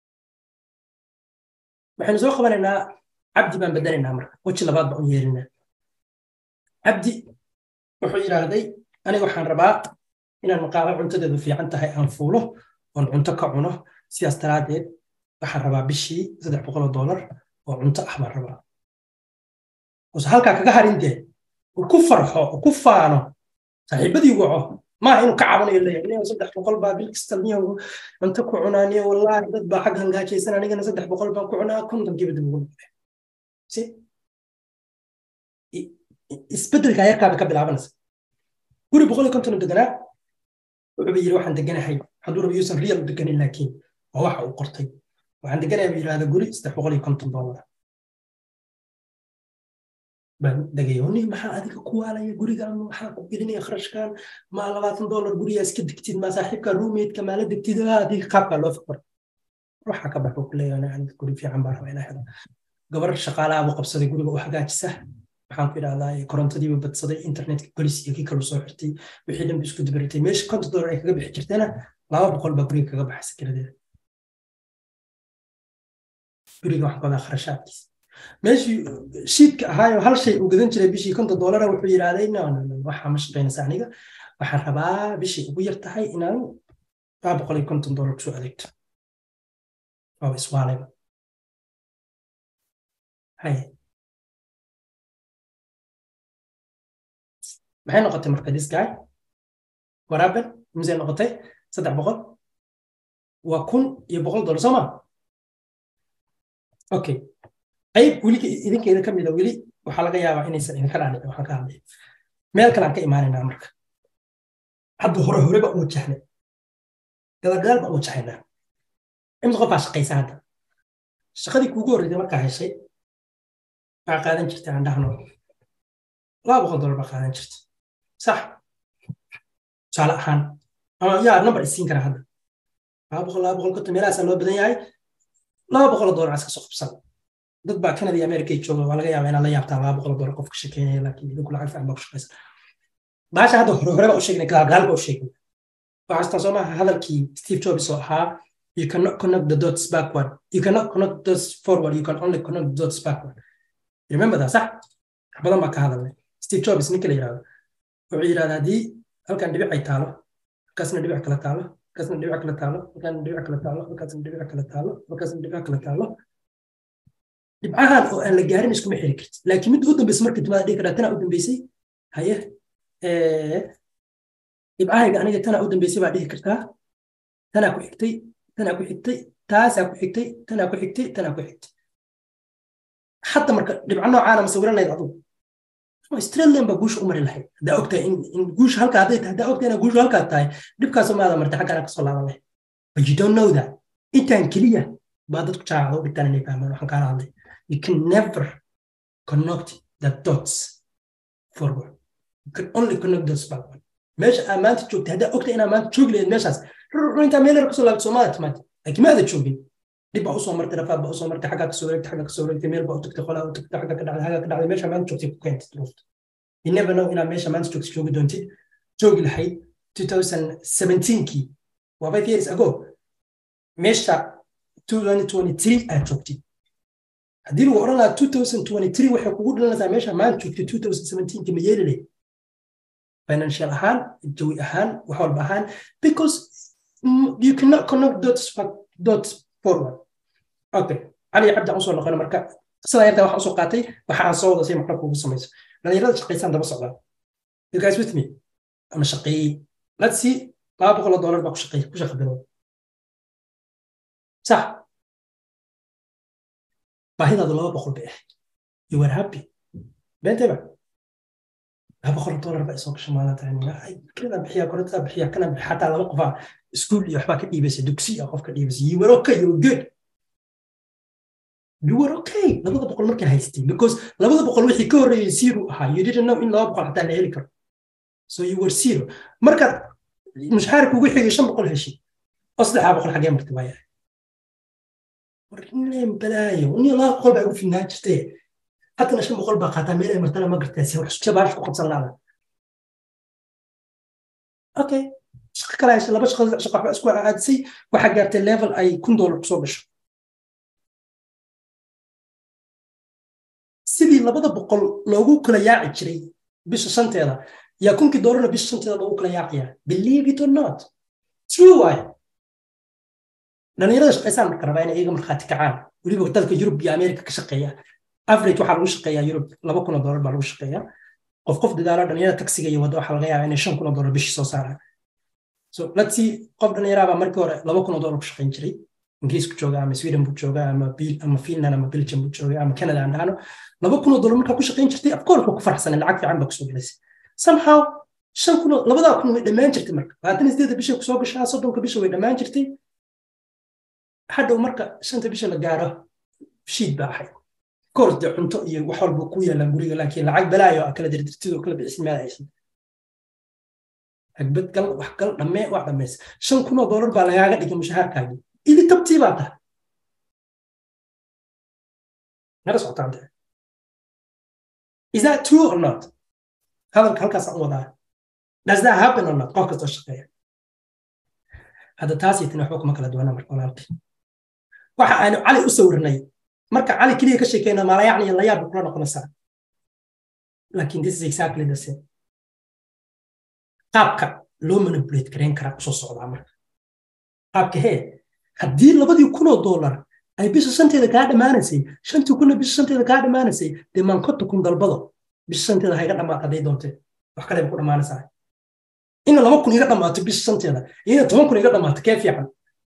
waxaynu soo qabanaynaa cabdi baan bedelaynaa marka weji labaad baan u yeelinaa cabdi wuxuu yidhaahday aniga waxaan rabaa inaan maqaalo cuntadeedu fiican tahay aan fuulo oon cunto ka cuno sidaas daraaddeed waxaan rabaa bishii saddex boqoloo doolar oo cunto ah baan rabaa use halkaa kaga harin dee uu ku farxo uu ku faano saaxiibadii waco maaha inuu ka cabanayo leeyahay niyo saddex boqol baa bil kasta niyo cunto ku cunaa niyo wallaahi dad baa xag hangaajaysan anigana saddex boqol baan ku cunaa kontonkiiba dib ugu noqday si isbeddelka yarkaaba ka bilaabanaysa guri boqol iyo konton deganaa wuxuuba yidhi waxaan deganahay hadduu raba yuusan real deganin laakiin waa waxa uu qortay waxaan deganahay buu yidhahda guri saddex boqol iyo konton doolar baan degaya ni maxaa adiga ku waalaya gurigan maxaa ku gelinaya kharashkan maa labaatan doolar gurigaa iska degtid maa saaxiibka ruumeydka maala degtid adiga qaabkaa loo fikr waxa ka baxo kuleeyahay guri fiican baan rabaa inaa helo gabar shaqaalaha buu qabsaday guriga u hagaajisa maxaan ku idhahdaa korontadiiba badsaday internetka golis iyo kii kalu soo xirtay wixii dhanba isku dabaritay meesha konton doolar ay kaga bixi jirtayna laba boqol baa guriga kaga baxaysa kiradeeda guriga wax badaa kharashaadkiisa meeshii shiidka ahaayo hal shay uu gadan jiray bishii konton doolara wuxuu yidhahday waxaa ma shaqaynaysa aniga waxaan rabaa bishii ugu yar tahay inaan laba boqol iyo konton doolar kusoo adeegto waaba iswaalayba haye maxay noqotay marka this guy waraaben misay noqotay saddex boqol waa kun iyo boqol dolar soo ma okay qayb weli idinkeeda ka mida weli waxaa laga yaabaa inaysan idinka dhaadhicin waxaan ka hadlay meel kale aan ka imaanaynaa marka hadda hore hore baan u wajahnay gadalgadaal baan u wajahaynaa imsa qofaa shaqaysa hadda shaqadii kuugu horreysay markaa heshay waxaa qaadan jirtay aan dhahno laba boqol dolar baa qaadan jirta sax tusaale ahaan ama yaa number isiin kara hadda laba boqol laba boqol konton meelahaasaa loo badan yahay laba boqol dolar iska soo qabsan dad baa canada iyo america jooga waa laga yaabaa inaad la yaabtaan laba boqol dolar qofka shekeynaya laakiin idinku lacag fiican baa ku shaqaysan baasha hadda hore hore baa u sheegnay gaalgaal baa u sheegnay waxaa istaa soo maaha hadalkii steve jobs oo ahaa you cannot connect the dots backward you cannot connect the dots forward you can only connect the dots backward remember that sax badan baa ka hadalnay steve jobs ninka la yidhahdo wuxuu yidhahda haddii halkan dhibic ay taalo halkaasna dhibic kala taalo halkaasna dhibic kala taalo halkaasna dhibic kala taalo halkaasna dhibic kala taalo halkaasna dhibic kala taalo dhibcahan oo aan la gaarin iskuma xiri karti laakiin mid u dambaysa marka dimaada dhihi karaa tanaa u dambaysay haye dhibcahayga aniga tanaa u dambaysay baa dhihi kartaa tanaa ku xigtay tanaa ku xigtay taasaa ku xigtay tanaa ku xigtay tanaa ku xigtay hadda marka dhibco noocaana masawiranayd adugu australian baa guusha u mari lahayd haddaa ogtahay in guusha halka hadday tahay haddaa ogtahay inaa guusha halkaa tahay dhibkaasoo maada martay xaggana kasoo laaban lahayd but you don't know that intaan keliya baa dadku jaacada u dhigtaan inay fahmaan waxaan kaala hadlay you can never connect the dots forward you can only connect dots backward meesha aa maanta joogtay haddaa ogtahay inaa maanta joogi lahayd meeshaas intaa meel yar kasoo laabto soomaada timaad laakiin maada joogin dib baa usoo martay rafaad baa usoo martay xaggaa kasoo wareegtay xaggaa kasoo wareegtay meel baa u tagtay qolaa u tagtay xaggaa ka dhacday xaggaa ka dhacday meesha maanta joogtay ku keentay duruufta you never know inaa meesha maanta joogtay joogi doontid joogi lahayd 2017kii waa five years ago meesha 2023 aad joogtid haddii lagu odhan lahaa 2023 waxay kugu dhalanaysaa meesha maanta joogtay 2017kii ma yeeli lahayd financial ahaan jawi ahaan wax walba ahaan because you cannot connect dots dots forward okay cali cabdi aan usoo noqon marka sidaa yartaa waxaan usoo qaatay waxa aan soo wada say macno kuugu samayso dhalinyarada shaqaysaan daba socdaa you guys with me ama shaqeeyey let's see laba boqol oo dollar baa ku shaqeey ku shaqa bilow sax baahidaadu laba boqol bay ahayd you were happy beenteba laba boqol dollar baa isoo gasha maalintan bixiya korontada bixiya kana bixiya xataa laba qofaa iskuul iyo waxbaa ka dhiibaysa dugsi ah qof ka dhiibaysa you were okay you were good you were okay labada boqol markaa haystay because labada boqol wixii ka horreeyay zero ahaa you didn't know in laba boqol xataa la heli karo so you were zero markaad mushaharka ugu xigay shan boqol heshay oo saddexdaa boqol xagee martay waa yahay warneen balaayo nin laba boqol baa ugu filnaan jirtee haddana shan boqol baa qaataa meel ay martana ma gartaasi wax jabaash ku qabsan laada okay shaqo kale heshay laba shaqo shaqo waxba isku aadisay waxaa gaartay level ay kun dollar kusoo gasho sidii labada boqol loogu kala yaaci jiray bisha shanteeda yaa kunkii doolarna bisha shanteeda loogu kala yaaciyaa believe it or not true waaye dhalinyarada shaqaysaan marka rabaa inay iyaga markhaati kacaan weliba dalka yurub iyo amerika ka shaqeeya average waxaa lagu shaqeeyaa yurub laba kun oo doolar baa lagu shaqeeyaa qof qof dadaalo dhalinyarada taksiga iyo wadda waxaa laga yaabaa inay shan kun oo doolar bishii soo saaraan so let's see qof dhalinyaraa baa markii hore laba kun oo doolar ku shaqayn jiray ingiriisku jooga ama sweden buu jooga ama ama finland ama belgium buu jooga ama canada aan dhahno laba kun oo doolar markaa ku shaqayn jirtay of course waa ku farxsanay lacag fiican baa kusoo gelaysay somehow shan kun labadaa kun way dhammaan jirtay marka labaatan sideeda bishay kusoo gashaa soddonka bisha way dhammaan jirtay hadhow marka shanta bisha la gaaro shiid baa ahayd koors dee cunto iyo wax walba ku yaalaan guriga laakiin lacag balaayo kala dirdirtid oo kala bixisid meel aysan agbad gal wax gal dhammee waa dhammaysa shan kun oo doolar baa lagaaga dhigay mushahaarkaagii ili tabtii baa tahay nala socotaan dee is that true or not hadalka halkaasaan u wadaa does that happen or not qof kastoo shaqeeya hadda taas iyo tani waxba kuma kala duwana marka walaalkii waxa aynu cali u sawirnay marka cali keliya ka sheekeyna maalayacni iyo layaab kula noqonaysaa laakiin this is exactly the same qaabka loo manipulate garayn karaa usoo socdaa marka qaabka hee haddii labadii kunoo dollar ay bisha shanteeda kaa dhammaanaysay shantii kunna bisha shanteeda kaa dhammaanaysay dee maankota kun dalbado bisha shanteeda hayga dhammaata hadday doontee wax kale ku dhammaanaysaa ina laba kun iga dhammaato bisha shanteeda iyo ina toban kun iga dhammaato kee fiican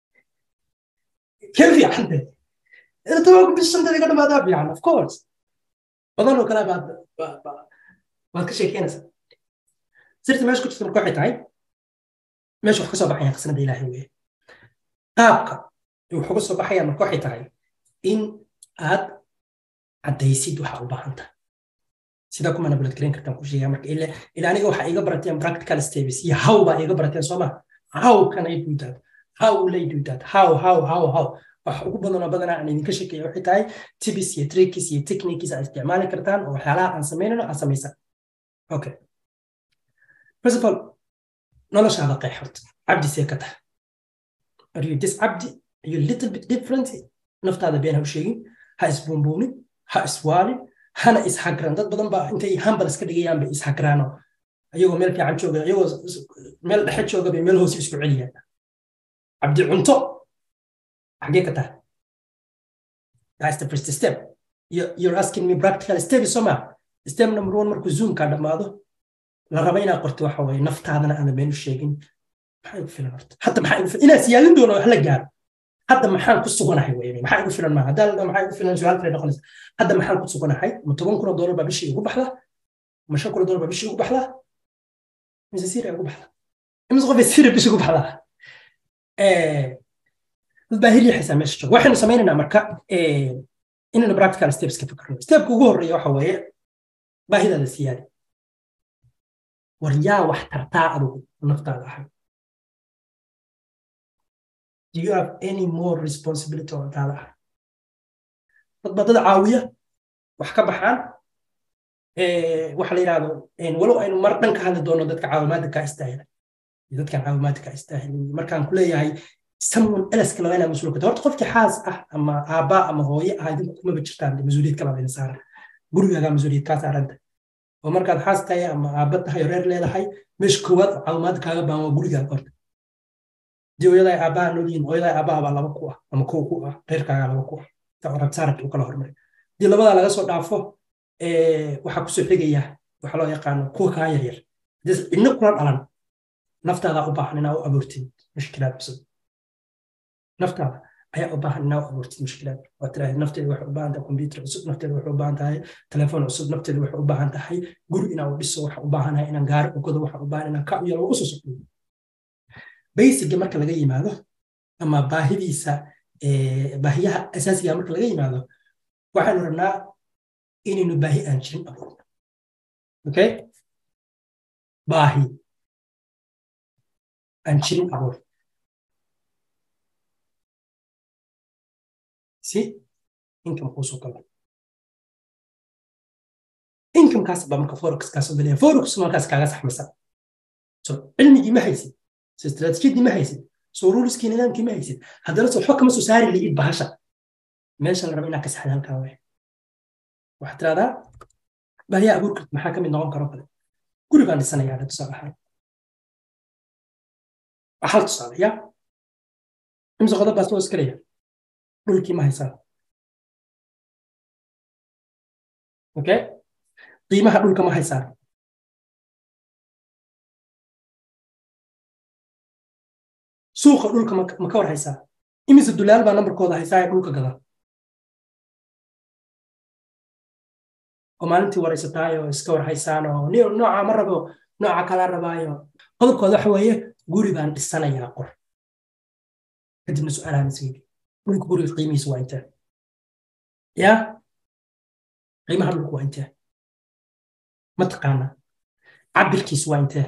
kee fiican de ina toban kun bisha shanteeda iga dhammaataa fiican of course badan oo kale baad baad ka sheekeynaysaa sirta meesha ku jirta marka waxay tahay meesha wax ka soo baxayaan qasnada ilaahay weye qaabka wax uga soo baxayaan marka waxay tahay in aad caddaysid waxa u baahan tahay sidaa kuma nabulad garan kartaan ku sheegaa marka ila ila aniga waxa iga barateen practical steps iyo how baa iga barateen soo ma how can i do that how will i do that how how how how wax ugu badan oo badanaa aan idinka sheekeeya waxay tahay tibis iyo tricks iyo techniques aad isticmaali kartaan oo waxyaalaha aan samaynayno aad samaysaan okay first of all noloshaada qeex horta cabdi see ka tahay are you this cabdi are you little bit different naftaada been ha u sheegin ha isbuunbuunin ha iswaalin hana ishagran dad badan baa intay hambal iska dhigayaan bay ishagraano ayagoo meel fiican jooga ayagoo meel dhexe jooga bay meel hoose isku celiyaan cabdi cunto xagee ka tahay that's the first step you're asking me practical step so ma step number one markuu zoomka dhammaado la raba inaad qorto waxa waye naftaadana aana been u sheegin maxaa igu filan horta hadda maxaa igu filan inaad siyaadin doono wax la gaaro hadda maxaan ku suganahay weyne maxaa igu filan maaha haddaa maxaa igu filan su-aal kale noqonaysa hadda maxaan ku suganahay ma toban kun oo doolar baa bishii igu baxda ma shan kun oo doolar baa bishii igu baxda mise sira igu baxda imise qof sira bishii igu baxda dad baa hiryaxaysaa meesha jooga waxaynu samaynaynaa marka inaynu practical steps ka fikirno stepka ugu horreeya waxa weeye baahidaada siyaadi war yaa wax tartaa adugu naftaada ahay do you have any more responsibility oo naftaada ahay dad baa dad caawiya wax ka baxaan waxa la yidhahdo walow aynu mar dhan ka hadli doono dadka caawimaadda kaa istaahila iyo dadkan caawimaadda kaa istaahilin markaan ku leeyahay someone else kale waa inaa mas-uul kata horta qofkii xaas ah ama aabbaa ama hooye ah idinku kumaba jirtaan mas-uuliyad kala idin saaran gurigaagaa mas-uuliyad kaa saaranta oo markaad xaas tahay ama aabba tahay oo reer leedahay meesha koowaad caawimaadda kaaga baan waa gurigaaga horta dii hooyadaa aabbaha noolyihin hooyadaa aabbaha baa laba ku ah ama kow ku ah reerkaagaa laba ku ah rabsaarabta u kala hormaray dii labadaa laga soo dhaafo waxaa kusoo xigaya waxa loo yaqaano kuwa kaa yaryar cidna kula dhalan naftaadaa u baahan inaa u abuurtid mushkilaad cusub naftaada ayaa u baahan inaa abuurtid mushkilaad waa tiraahda nafteeda waxay u baahan tahay computer cusub nafteeda waxay u baahan tahay telefoon cusub nafteeda waxay u baahan tahay guri inaan u dhiso waxaa u baahanahay inaan gaari u gado waxaa u baahan inaan ka u yalo usoo socdo basicga marka laga yimaado ama baahidiisa baahiyaha asaasiga marka laga yimaado waxaanu rabnaa inaynu baahi aan jirin abuurno okay baahi aan jirin abuur si income kuusoo galo incomekaas baa marka forex kaasoo galaya forex markaas kaaga saxmaysa so cilmigii ma haysid so istaraatiijiyadii ma haysid so ruliskii nidaamkii ma haysid haddana so waxba kama soo saari laid bahasha meesha la raba inaa ka saxda halkaa waay waxaad tiraahdaa baahiyaa abuurka maxaa ka mid noqon karo kale guri baan dhisanayaa tusaale ahaan hal tusaale ya imse qodob baa soo iskalaya dhulkii ma haysaa okay qiimaha dhulka ma haysaa suuqa dhulka ma ka war haysaa imise dulaal baa nambarkooda haysaa ee dhulka gada oo maalintii waraysataayoo iska war haysaan oo nooca ma rabo nooca kala rabaayo qodobkooda waxa weeye guri baan dhisanayaa qor kadibna su-aalahan isweydi dhulka guriga qiimihiisa waa intee ya qiimaha dhulka waa intee ma taqaana cabirkiisu waa intee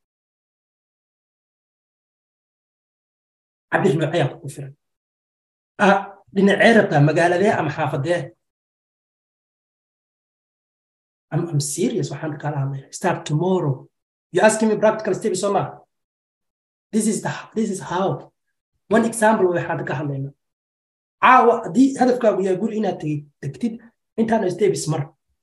cabir nooceyaa kugu filan dhinacee rabtaa magaaladee ama xaafadee I'm, I'm serious waxaan kala hadlaya start tomorrow you asking me practical steps soo ma this is the this is how one example waxaan ka hadlayna caawa haddii hadafkaagu yahay guri inaad tegtid intaana steps mar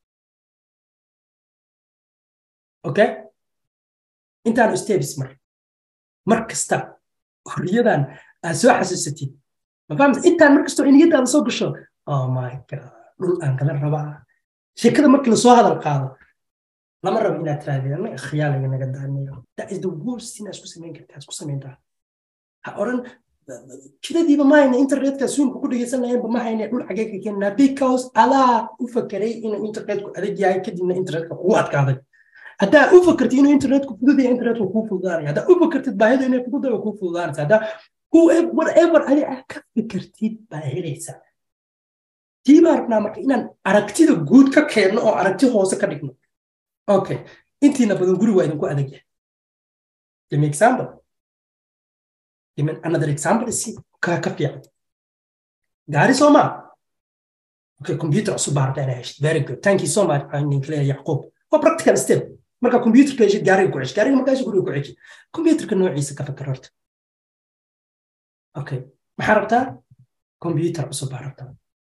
okay intaana steps mar mar kasta horiyadan aad soo xasuusatid ma fahamta intaan mar kastoo niyadaada soo gasho oh my god dhul aan kala rabaa sheekada markii lasoo hadal qaado lama rabo inaad tirahdeen khiyaaliga naga daanayo that is the worst thing aad isku samayn kartaa isku samayntaa ha oran jidadiiba ma hayna internetka suunka ku dhegeysanayeenba ma hayna dhul xagee ka keenna because adaa u fakeray inuu internetku adag yahay kadibna internetka kugu adkaaday haddaa u fakartid inuu internetku fududaya internetku kuu fududaanaya haddaa u fakartid baahidu inay fududaya kuu fududaanaysa haddaa whatever adi aad ka fikirtid baa helaysaa tii baa rabnaa marka inaan aragtida guud ka keenno oo aragti hoose ka dhigno okay intiina badan guri waa idinku adag yahay give me example give me another example is ka ka fiican gaari soo maa okay computer cusub baa rabtaa inaa heshid very good thank you so much ninkaleya yacquub waa practical step marka computerka heshid gaariga ku ceshi gaariga markaa heshid guriga ku ceshi computerka noociisa ka fakar horta okay maxaa rabtaa computer cusub baa rabtaa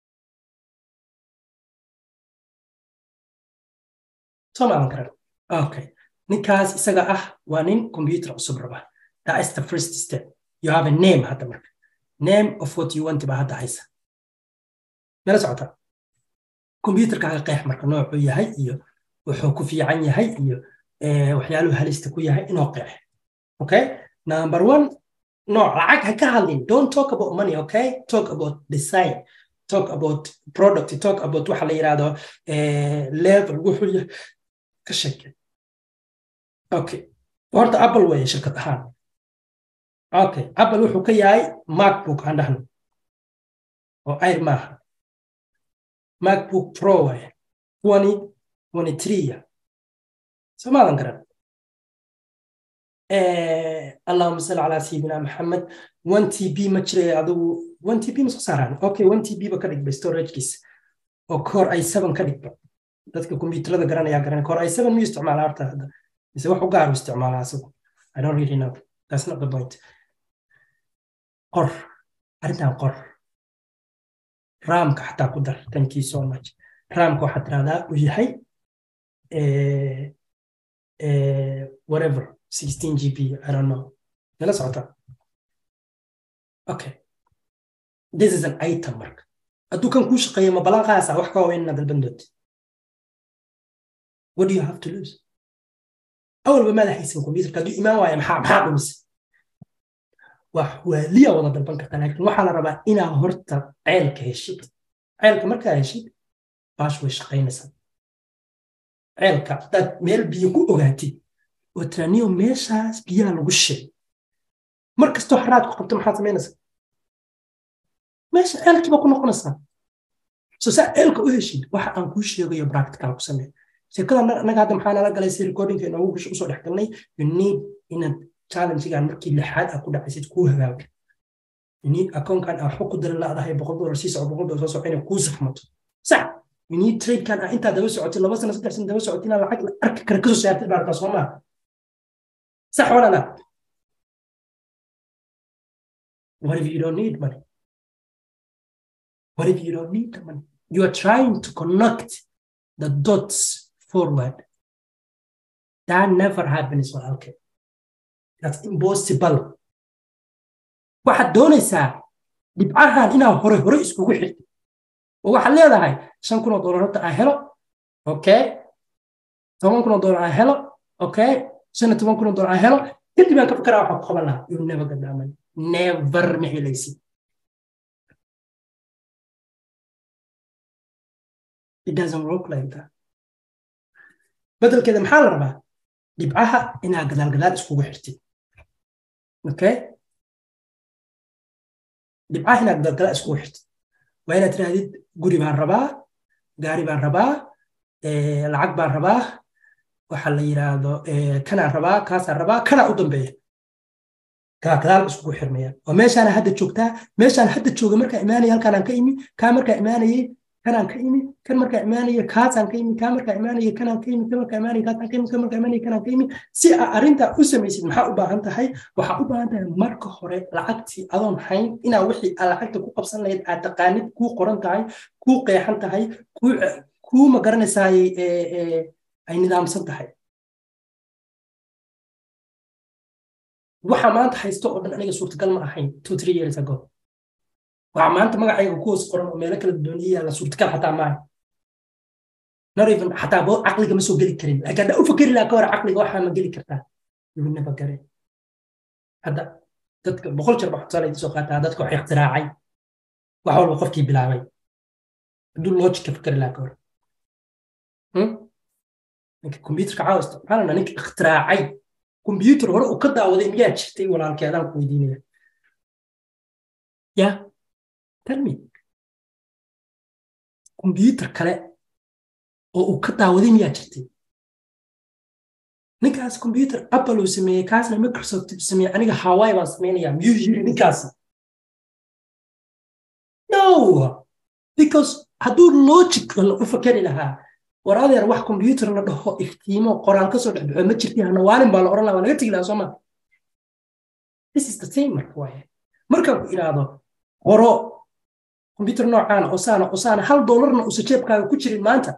soo maadan karan okay ninkaas isaga ah waa nin computer cusub raba that is the first step you have a name hadda marka name of what you want baa hadda haysa mela socota computerkaaga qeex marka noocuu yahay iyo wuxuu ku fiican yahay iyo waxyaaluhu halista ku yahay inoo qeex okay number one nooc lacag ha ka hadlin don't talk about money okay talk about design talk about product talk about waxa la yidhahdo level wuxuu yahay ka sheeke okay horta apple weeye shirkad ahaan okay apple wuxuu ka yahay macbook aan dhahno oo air maaha macbook pro weeye twenty twenty three somaadan garan allahuma salli calaa sayidina maxamed one t b ma jiray adigu one t b ma soo saaraan okay one t b ba ka dhigba storagekiisa oo core i seven ka dhigba dadka kombiyuutarada garanayaa garanay core i seven miyuu isticmaalaa horta hadda mise wax u gaar u isticmaalaa asagu i don't really know that's not the point qor arrintan qor raamka xataa ku dar thank you so much raamka waxaad tirahdaa uu yahay whatever 16 gb i don't know nala socota okay this is an item marka hadduu kan kuu shaqeeya ma balan qaasa wax ka waaweyn inaad dalban doonti what do you have to lose awalba maada haysan computerka hadduu imaan waaya maxaa maxaa dhumise wax waaliya wada dalban kartaa laakiin waxaa la rabaa inaa horta ceelka heshid ceelka markaa heshid baash way shaqaynaysaa ceelka haddaad meel biyo ku ogaatid oo tiraaniyo meeshaas biyaha lagu shilay mar kastoo xaraad ku qabto maxaad samaynaysaa meesha ceelkiiba ku noqonaysaa so saa ceelka u heshid waxa aan kuu sheegayo practical ku samee sheekada anaga hadda maxaa nala galay si recordingka inoogu usoo dhex galnay you need inaad challengegan markii lixaad aad ku dhacaysid kuu hagaago you need akoonkan aa xog ku dara laadahay boqol dolar sii soco boqol dolar soo soco inay kuu saxmato sax you need tradekan aa intaa daba socotid laba sano saddex sano daba socotid inaa lacag la arki kara kasoo saartid baartaa soo maa sax walala what if you don't need money what if you don't need the money you are trying to connect the dots forward. That never happens walaalkay. That's impossible. waxaad doonaysaa dhibcahan inaa hore hore iskugu xirtid oo waxaad leedahay shan kun oo dolar horta aan helo okay toban kun oo dolar aan helo okay shan iyo toban kun oo dolar aan helo kadib aan ka fakaraa waxaa ku qaban lahaa you never get that money never ma helaysid it doesn't work like that bedelkeeda maxaa la rabaa dhibcaha inaa gadaal gadaal iskugu xirtid okay dhibcaha inaa gadaal gadaal iskugu xirtid waa inaad tirahdid guri baan rabaa gaari baan rabaa lacag baan rabaa waxa la yidhaahdo kanaan rabaa kaasaan rabaa kanaa u dambeeya gadaal gadaal iskugu xirmayaan oo meeshaana hadda joogtaa meeshaan hadda jooga markaa imaanaya halkaanaan ka imi kaa markaa imaanayay kanaan ka imi kan markaa imaanaya kaasaan ka imi kaa markaa imaanaya kanaan ka imi kan markaa imaanaya kaasaan ka imi kan markaa imaanaya kanaan ka imi si aa arrintaa u samaysid maxaa u baahan tahay waxaa u baahan tahay marka hore lacagtii adoon hayn inaa wixii aa lacagta ku qabsan lahayd aad taqaanid kuu qoran tahay kuu qeexan tahay kuu ma garanaysaay ay nidaamsan tahay waxa maanta haysto oo dhan aniga suurtagal ma ahayn two three years ago waxaa maanta magacayga kuwas qoran oo meelo kala dooniya la suurtagal xataa maaha not even xataa boo caqliga ma soo geli karin laakiin haddaa u fakeri lahaa ka hor caqliga waxaa ma geli kartaa yuunaba gare hadda dadka boqol jeer baa tusaale soo qaataa dadka wax ikhtiraacay wax walba qofkii bilaabay hadduu logic ka fakeri lahaa ka hor ninka computerka caawa isticmaalana ninka ikhtiraacay computer hore uu ka daawaday miyaa jirtay walaalkeedaan ku weydiinaya ya tell me computer kale oo uu ka daawaday miyaa jirtay ninkaas computer apple uu sameeyey kaasna microsoft uu sameeyey aniga hawaii baan samaynayaa miyuu yiri ninkaasi no because hadduu logic u fakeri lahaa war adeer wax computer la dhaho iftiimo qoraal ka soo dhexbaxo ma jirti hanawaalin baa la oran lahaa waa laga tegi lahaa sooma this is the same marka waaye markaan ku idhaahdo qoro computer noocaana osaana osaana hal doolarna usa jeebkaaga ku jirin maanta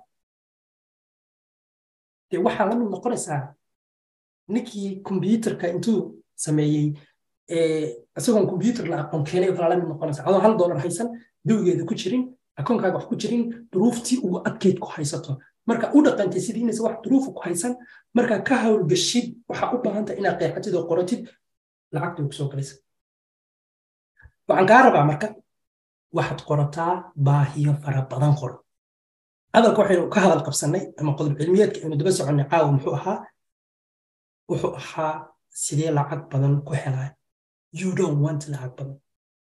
dee waxaa la mid noqonaysaa ninkii computerka intuu sameeyey isagoon computer la aqoon keenay oo kala la mid noqonaysaa adoo hal doolar haysan dawigeeda ku jirin akoonkaaga wax ku jirin duruuftii ugu adkeyd ku haysato marka u dhaqantay sidii inaysa wax duruufa ku haysan markaa ka hawlgashid waxaa u baahantay inaad qeexatid oo qoratid lacagtii kusoo galaysa waxaan kaa rabaa marka waxaad qorataa baahiyo fara badan qoro hadalka waxaynu ka hadal qabsannay ama qodob cilmiyeedka aynu daba soconnay caawa muxuu ahaa wuxuu ahaa sidee lacag badan ku helaa you don't want lacag badan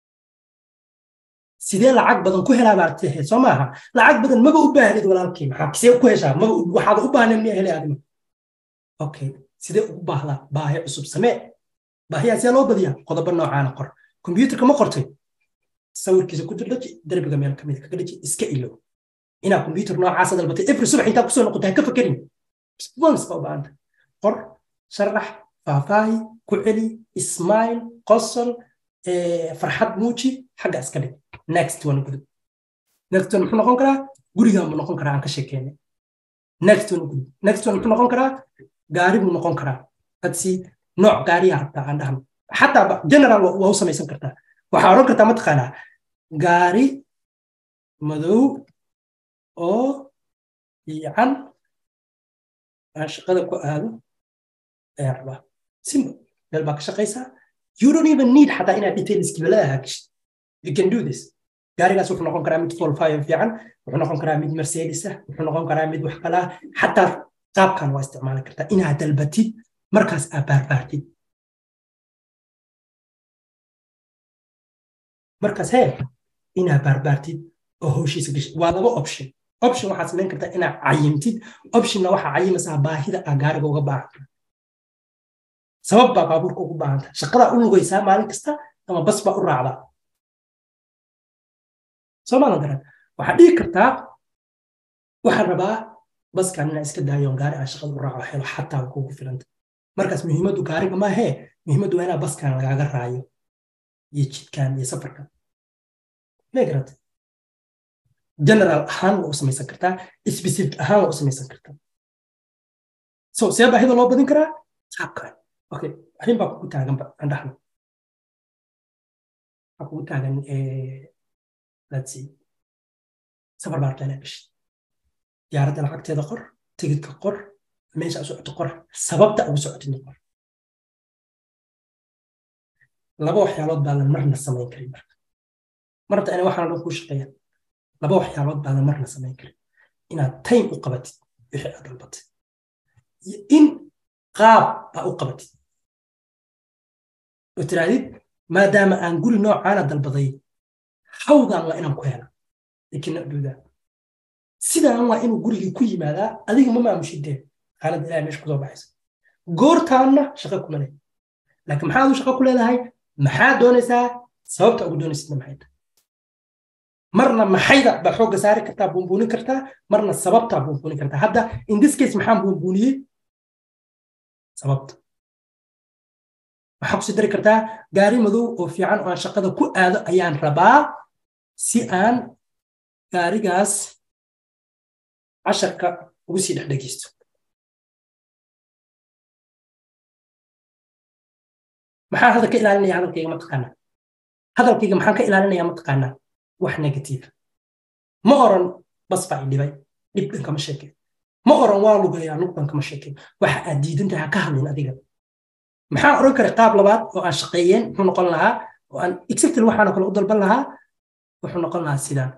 sidee lacag badan ku helaa baad tahay soo maaha lacag badan maba u baahnid walaalkii maxaa see ku heshaa maba waxaad u baahnayd miyaa helay adima okay sidee ugu baahdaa baahi cusub samee baahiyaa see loo badiyaa qodobo noocaana qor kombyuutarka ma qortay sawirkiisa ku dirdhaji derbiga meel kamid kaga dhaji iska ilow inaa kombyuutar noocaasa dalbatay every subax intaa kusoo noqotay ha ka fakerin once baa u baahanta qor sharax faahfaahi ku celi ismail qosol farxad muuji xagga iska dhig next one gudub next one muxuu noqon karaa gurigaan buu noqon karaa aan ka sheekeynay next one gudub next one muxuu noqon karaa gaari buu noqon karaa hadsi nooc gaariyaa rabtaa aan dhahno xataa general waa u samaysan kartaa waxaa odhan kartaa mataqaanaa gaari madow oo fiican aan shaqada ku aado ayaa rabaa simba meel baa ka shaqaysaa you don't even need xataa inaad detailskibalada hagashid you can do this gaarigaas wuxuu noqon karaa mid volfayo fiican wuxuu noqon karaa mid mercedes ah wuxuu noqon karaa mid wax kala ah xataa qaabkan waa isticmaali kartaa inaad dalbatid markaas aad baarbaartid markaas hee inaad baarbaartid oo howshiisa gashid waa laba option option waxaad samayn kartaa inaad cayimtid optionna waxaa cayimaysaa baahida aa gaariga uga baahanta sabab baa baabuurka ugu baahanta shaqadaa u lugaysaa maalin kasta ama bas baa u raacdaa soo maadan garan waxaad dhihi kartaa waxaan rabaa baskan inaan iska daayoon gaari aan shaqada u raaco helo xataa kugu filanta markaas muhiimaddu gaariga maahee muhiimaddu waa inaa baskan lagaaga raayo iyo jidkan iyo safarkan may garata general ahaan waa u samaysan kartaa specific ahaan waa u samaysan kartaa so see baahida loo badin karaa qaabkan okay arrin baa kugu taaganba aan dhaxno waxaa kugu taagan let's see safar baa rabtaa inaad gashid diyaaradda lacagteeda qor tigidka qor meesha u socoto qor sababta ugu socotidna qor laba waxyaalood baadan marna samayn karin marka marta ina waxaan dhan kuu shaqeeya laba waxyaalood baadan marna samayn karin inaad time u qabatid wixii aad dalbatay iyo in qaab aa u qabatid oo tirahdid maadaama aan guri noocaana dalbaday hawdan waa inaan ku hela ikina dhuudaa sidaan waa inuu gurigii ku yimaadaa adiga ma maamushidee xaalad ilahay meesha kusoo baxaysa goortaanna shaqo kuma leh laakiin maxaa adu shaqo ku leedahay maxaa doonaysaa sababta ugu doonaysidna maxay tahay marna maxayda baad xoogga saari kartaa buunbuunin kartaa marna sababtaa buunbuunin kartaa hadda in this case maxaan buunbuuniyey sababta waxaa kusi dari kartaa gaari madow oo fiican oo aan shaqada ku aado ayaan rabaa si aan gaarigaas casharka ugu sii dhex dhegeysto maxaan hadda ka ilaalinaya hadalkayga mataqaanaa hadalkayga maxaan ka ilaalinaya mataqaanaa wax negative ma oran bas baa i dhibay dhib dhan kama sheekeen ma oran waa lugayaa lug dhan kama sheekeen waxa aad diidan tahay ha ka hadlin adiga maxaan oran karay qaab labaad oo aan shaqeeyeen muxuu noqon lahaa oo aan exactly waxaanoo kale u dalban lahaa wuxuu noqon lahaa sidaan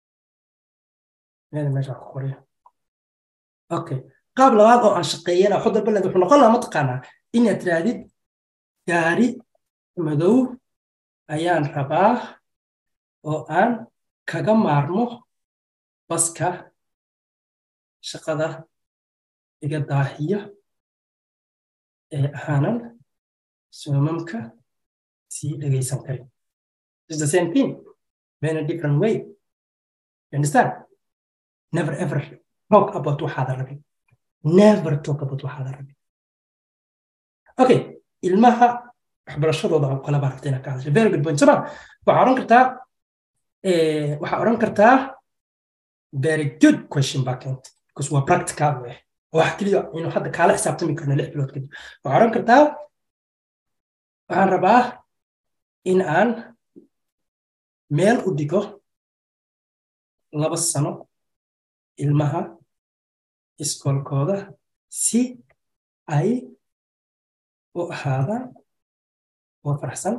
meesha ku qoraya okay qaab labaad oo aan shaqeeyeen waxu dalban lahayd wuxuu noqon lahaa mataqaanaa inaad tirahdid gaari madow ayaan rabaa oo aan kaga maarmo baska shaqada iga daahiyo ee aanan soomamka sii dhegaysan karin It's the same thing but in a different way you understand never ever talk about waxaada rabin never talk about waxaada rabin okay ilmaha waxbarashadooda oo kale baa rabta inaad ka hadasho very good point soma waxaa odhan kartaa waxaa odhan kartaa very good question baa keentay because waa practical weh wax keliya inuu hadda kaala xisaabtami karno lix bilood kadib waxaa odhan kartaa waxaan rabaa in aan meel u dhigo laba sano ilmaha iskoolkooda si ay u ahaadaan oo faraxsan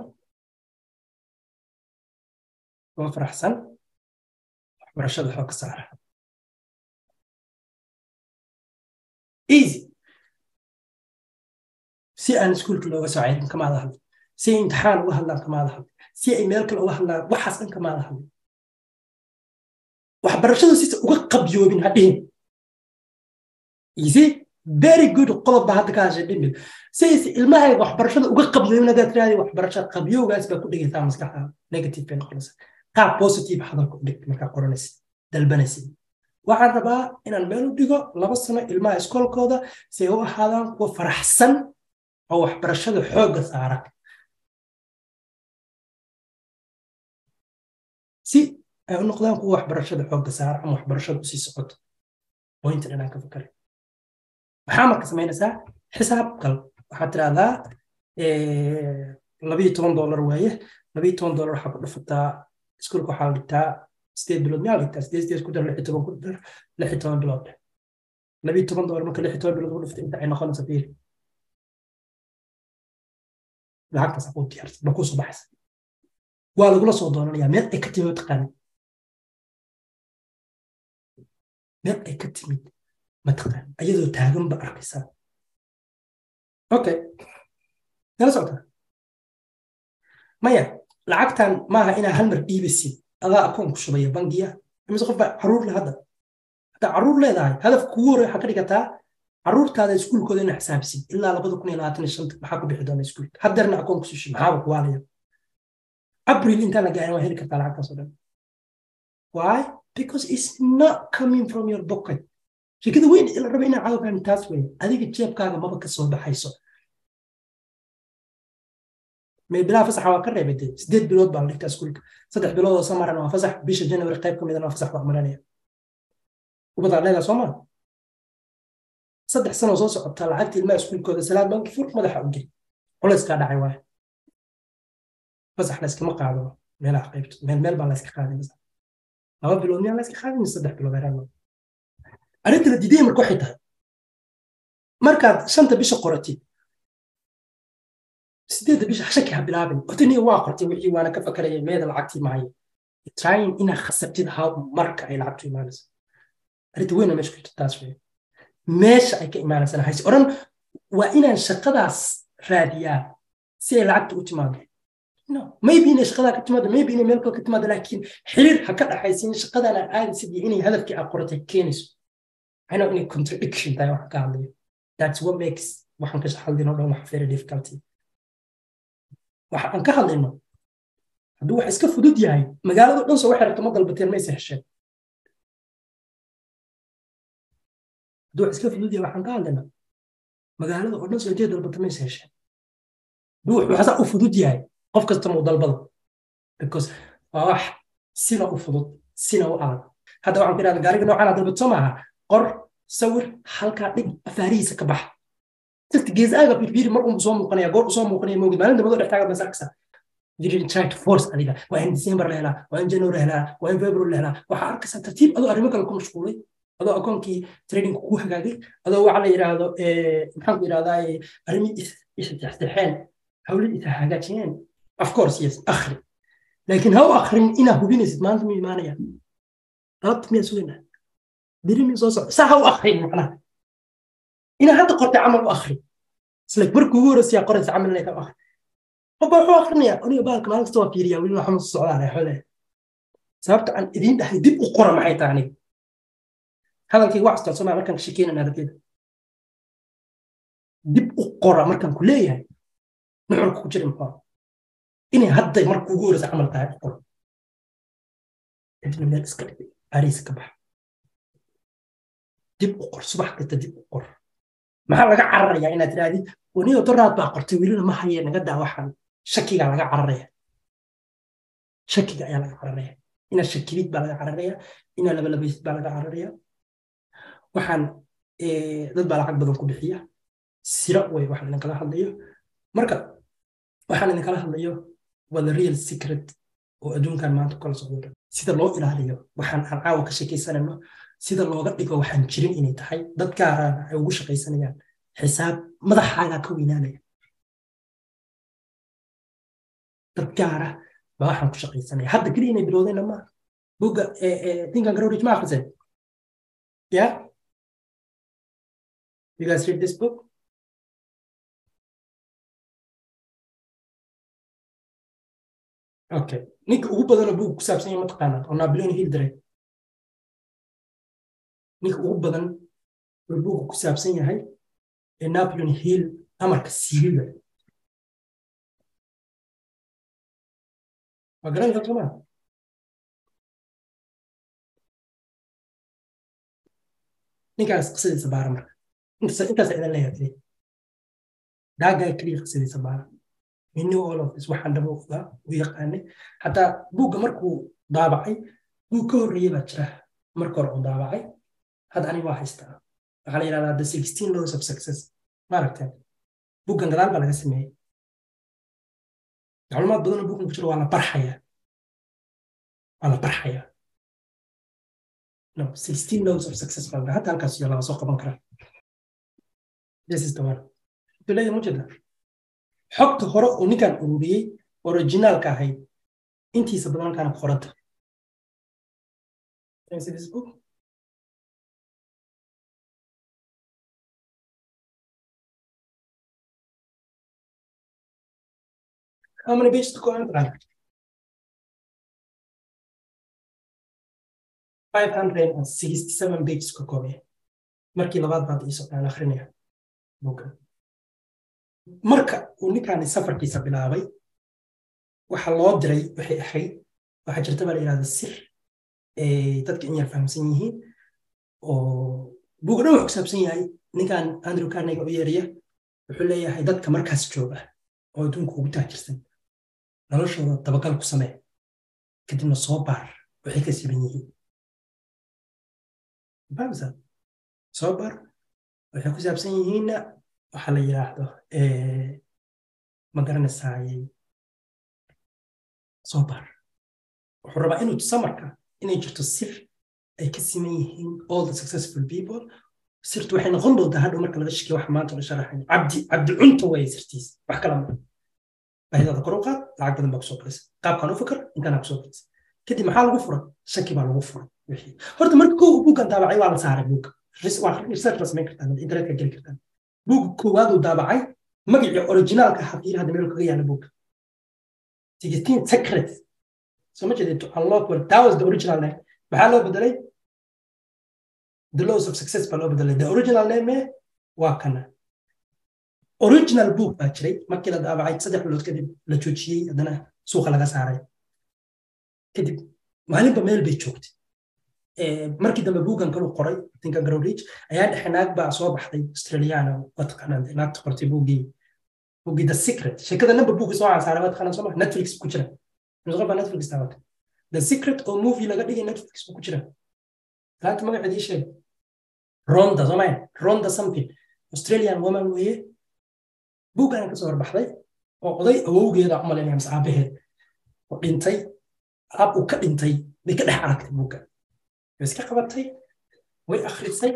oo faraxsan waxbarashada xooga saara easy si aan iskuulka looga soo ceyrin kamaada hadli si ay imtixaan uga hadlaan kamaada hadli si ay meel kale uga hadlaan waxaas dhan kamaada hadli waxbarashadu sisa uga qabyoobin hadhihin easy very good qodob baa hadda ka hashay dhimil sayse ilmahayga waxbarashada uga qabyoobin haddaad tiraahdi waxbarashada qabyowgaas baa ku dhigaysaa maskaxda negative bay noqonaysa qaab positive hadalka u dhig markaa qoranaysid dalbanaysid waxaan rabaa inaan meel u dhigo laba sano ilmaha iskoolkooda si ay u ahaadaan kuwa faraxsan oo waxbarashada xoogga saara si ay u noqdaan kuwa waxbarashada xoogga saara ama waxbarashada usii socoto pointan inaan ka fakaray maxaa marka samaynaysaa xisaab gal waxaad tirahdaa labiyo toban dollar waaye labiyo toban dollar waxaa ku dhufataa iskuulka waxaa la dhigtaa sideed bilood miyaa la dhigtaa sideed sideed ku dar lix iyo toban ku dar lix iyo toban bilood labiyo toban dollar marka lix iyo toban bilood ku dhufta inta ay noqonaysa fiir lacagtaas aquuu diyaarsan ba kusoo baxaysa waa lagula soo doonanayaa meel ay ka timid mataqaanid meel ay ka timid mataqaan ayadoo taagan ba arkaysaa okay nala socota maya lacagtan maaha inaa hal mar dhiibaysid adaa akoon ku shubaya bangiya imise qof baa caruur leh hadda haddaa caruur leedahay hadaf kugu horey waxaa ka dhigataa caruurtaada iskuulkooda inaa xisaabisid ilaa labada kun iyo labaatan iyo shanta maxaa ku bixi doona iskuulka haddeerna akoon kusoo shub maxaaba kuwaalaya abril intaan la gaarin waa heli kartaa lacagtaas oo dhan why because it's not coming from your pocket shirkada weyn la raba inaa caawa fahmi taas weeye adiga jeebkaaga maba ka soo baxayso may bilaa fasaxa waa ka reebay dee sideed bilood baa la dhigtaa iskuulka saddex bilood oo samarana waa fasax bisha january qayb ka midana waa fasax baa maranaya ubadaa leedaa soo maa saddex sanoo soo socota lacagta ilmaha iskuulkooda salaad banki fur madaxa u gey culayskaa dhacay waaye fasax layskama qaado meelaha qaybto meel meel baa layska qaaday fasax laba bilood miyaa layska qaadin saddex bilood heraan arrinta la diidaya marka waxay tahay markaad shanta bisha qoratid sideedda bisha shaki ha bilaabin otaniya waa qortay wixii waana ka fakaraya meeda lacagtii mahayo trying inaad khasabtid how marka ay lacagtu imaanayso arrinta weyna meesha ku jirta taas wey meesha ay ka imaanaysana hayse oran waa inaan shaqadaas raadiyaa si ay lacagta u timaado no maybe inay shaqadaa ka timaado maybe inay meel kale ka timaado laakiin xiriir ha ka dhaxaysin shaqadan aa aadaysid iyo inay hadafkii aa qoratay keenayso I know inay contradiction tahay wax ka hadlayo that's what makes waxaan ka hadlayno dhan wax very difficulty waxa aan ka hadlayno hadduu wax iska fudud yahay magaalada dhan soo waxay rabto ma dalbateen mayse hesheen hadduu wax iska fudud yahay waxaan ka hadlaynaa magaalada oo dhan soo intee dalbata mayse hesheen hadduu wax waxsaa u fudud yahay qof kasta muu dalbado because waa wax sina u fudud sina u adag hadda waxaan ku idhahda gaariga noocaan dalbato soo maaha qor sawir halkaa dhig afaarihiisa ka baxa dadka geesaaga firfiri mar unbu soo muuqanaya goor usoo muuqanaya moogid maalin dambadoo dhex taagan basa arksa you didn't try to force adiga waa in december la helaa waa in january la helaa waa in february la helaa waxaa arkaysaa tartiib adoo arrimo kale ku mashquulay adoo akoonkii trading ku hagaagay adoo waxa la yidhaahdo maxaan ku yidhahdaa arrimii isdexdexeen hawlad isa hagaajiyeen of course yes akhri laakiin ha u akhrin inaa hubinaysid maanta mu imaanaya rabta miyaa sugaynaa beri miya soo socda saa ha u akhrin macnaha inaa hadda qortay camal u akhri isla markii ugu horeysa qoraysa camal inay ka akhri qofba wuxuu akhrinayaa aniga baalka maalin kasta waa fiiriyaa weli waxma socdaan xole sababta aan idiin dhahay dib u qora maxay tahay aniga hadalkayga wax astaan somaa markaan ka shekeynana ardayda dib u qora markaan ku leeyahay nuxurka ku jira muxuu inay hadday markii ugu horeysa camal tahay qor kadibna meel iska dhigay ariisa ka baxa dib u qor subax kasta dib u qor maxaa laga cararayaa inaad tirahdid waniyo doraad baa qortay welina ma haye naga daa waxaan shakigaa laga cararaya shakiga ayaa laga cararaya inaad shakilid baa laga cararaya inaad labalabaysid baa laga cararaya waxaan dad baa lacag badan ku bixiya sira way waxaan idinkala hadlayo marka waxaan idinkala hadlayo waa the real secret oo adduunkan maanta kala socdo sida loo ilaaliyo waxaan aan caawa ka sheekaysanayno sida looga dhigo waxaan jirin inay tahay dad gaarana ay ugu shaqaysanayaan xisaab madaxaagaa ka weynaanaya dad gaara baa waxaan ku shaqaysanaya hadda keliya inay bilowdayna maaha bugga thinkan garowrich ma akhriseen ya you guys read this book okay ninka ugu badanoo buug ku saabsan yahay mataqaanaa oo napoleon hill diray ninka ugu badan oo buugga ku saabsan yahay ee napoleon hill amarka siiriga waa garan karta maa ninkaas qisadiisa baara marka intaas idan leeyahay daagaa keliya qisadiisa baara we knew all of this waxaan dhabo ogaa u yaqaanay xataa buugga markuu daabacay buug ka horreeyey baa jira marka hore uu daabacay hadda aniga waa haystaa waxaa la yidhahdaa the sixteen laws of success maaragteen buuggan gadaal baa laga sameeyey macluumaad badanoo buuggan ku jiro waa la barxayaa waa la barxayaa no sixteen laws of success baa hadda halkaas iyo laga soo qaban karaa this is the one duleya mujeeda xogta hore uu ninkan ururiyey originaalka ahayd intiisa badan halkaana ku qoranta How many pages to go on? 567 pages ka koobaya markii labaad baad iisoo aan akrinaya buugga marka uu ninkaani safarkiisa bilaabay waxa loo diray waxay ahayd waxaa jirta baa la yidhahda sir dadka in yar fahamsan yihiin oo buugga dhan wuxuu ku saabsan yahay ninkan andrew carnega u yeeraya wuxuu leeyahay dadka markaas jooga oo adduunka ugu taajirsan noloshooda dabagal ku samee kadibna soo baar waxay ka siban yihiin famsa soo baar waxay ku saabsan yihiinna waxaa la yidhaahdo ma garanaysaaye soo baar wuxuu rabaa inuu tusa marka inay jirto sir ay ka siman yihiin all the successful people sirtu waxay noqon doontaa hadhow marka laga shekiyo waxa maanta la sharaxayo cabdi cabdi cunta waye sirtiis wax kala ma baahidada kor u qaad lacag badan baa kusoo galaysa qaabkaan u fikir intaanaa kusoo galaysa kadib maxaa lagu furay shaki baa lagu furay wixii horta marka kow buuggan daabacay waa la saaray buugga waa research la samayn kartaan internetka geli kartaan buugga koowaad uu daabacay magacii originaalka xaqiir hadda meel kaga yaala buugga sixteen secret soo ma jeedee to unlock well that was the original name maxaa loo bedelay the laws of success baa loo bedelay the original name waa kana original book baa jiray markii la daabacay saddex bilood kadib la joojiyey haddana suuqa laga saaray kadib maalinba meel bay joogtay markii dambe buuggan kalu qoray tinka garowrich ayaa dhexe naag baa soo baxday australiana waa taqaanaan naagta qortay buuggii buuggii the secret sheekada namba buuggi soo cansaaray waa taqaanaan soo ma netflix ku jira nusqa baa netflix daawata the secret oo movie laga dhigay netflix ku jira laanta magaceed ii sheeg ronda soo maya ronda something australian woman weeye buuggan ka soo horbaxday oo oday awowgeeda u malaynaya mise aabaheed oo dhintay aab uu ka dhintay bay ka dhex aragtay buugga way iska qabatay way akhrisay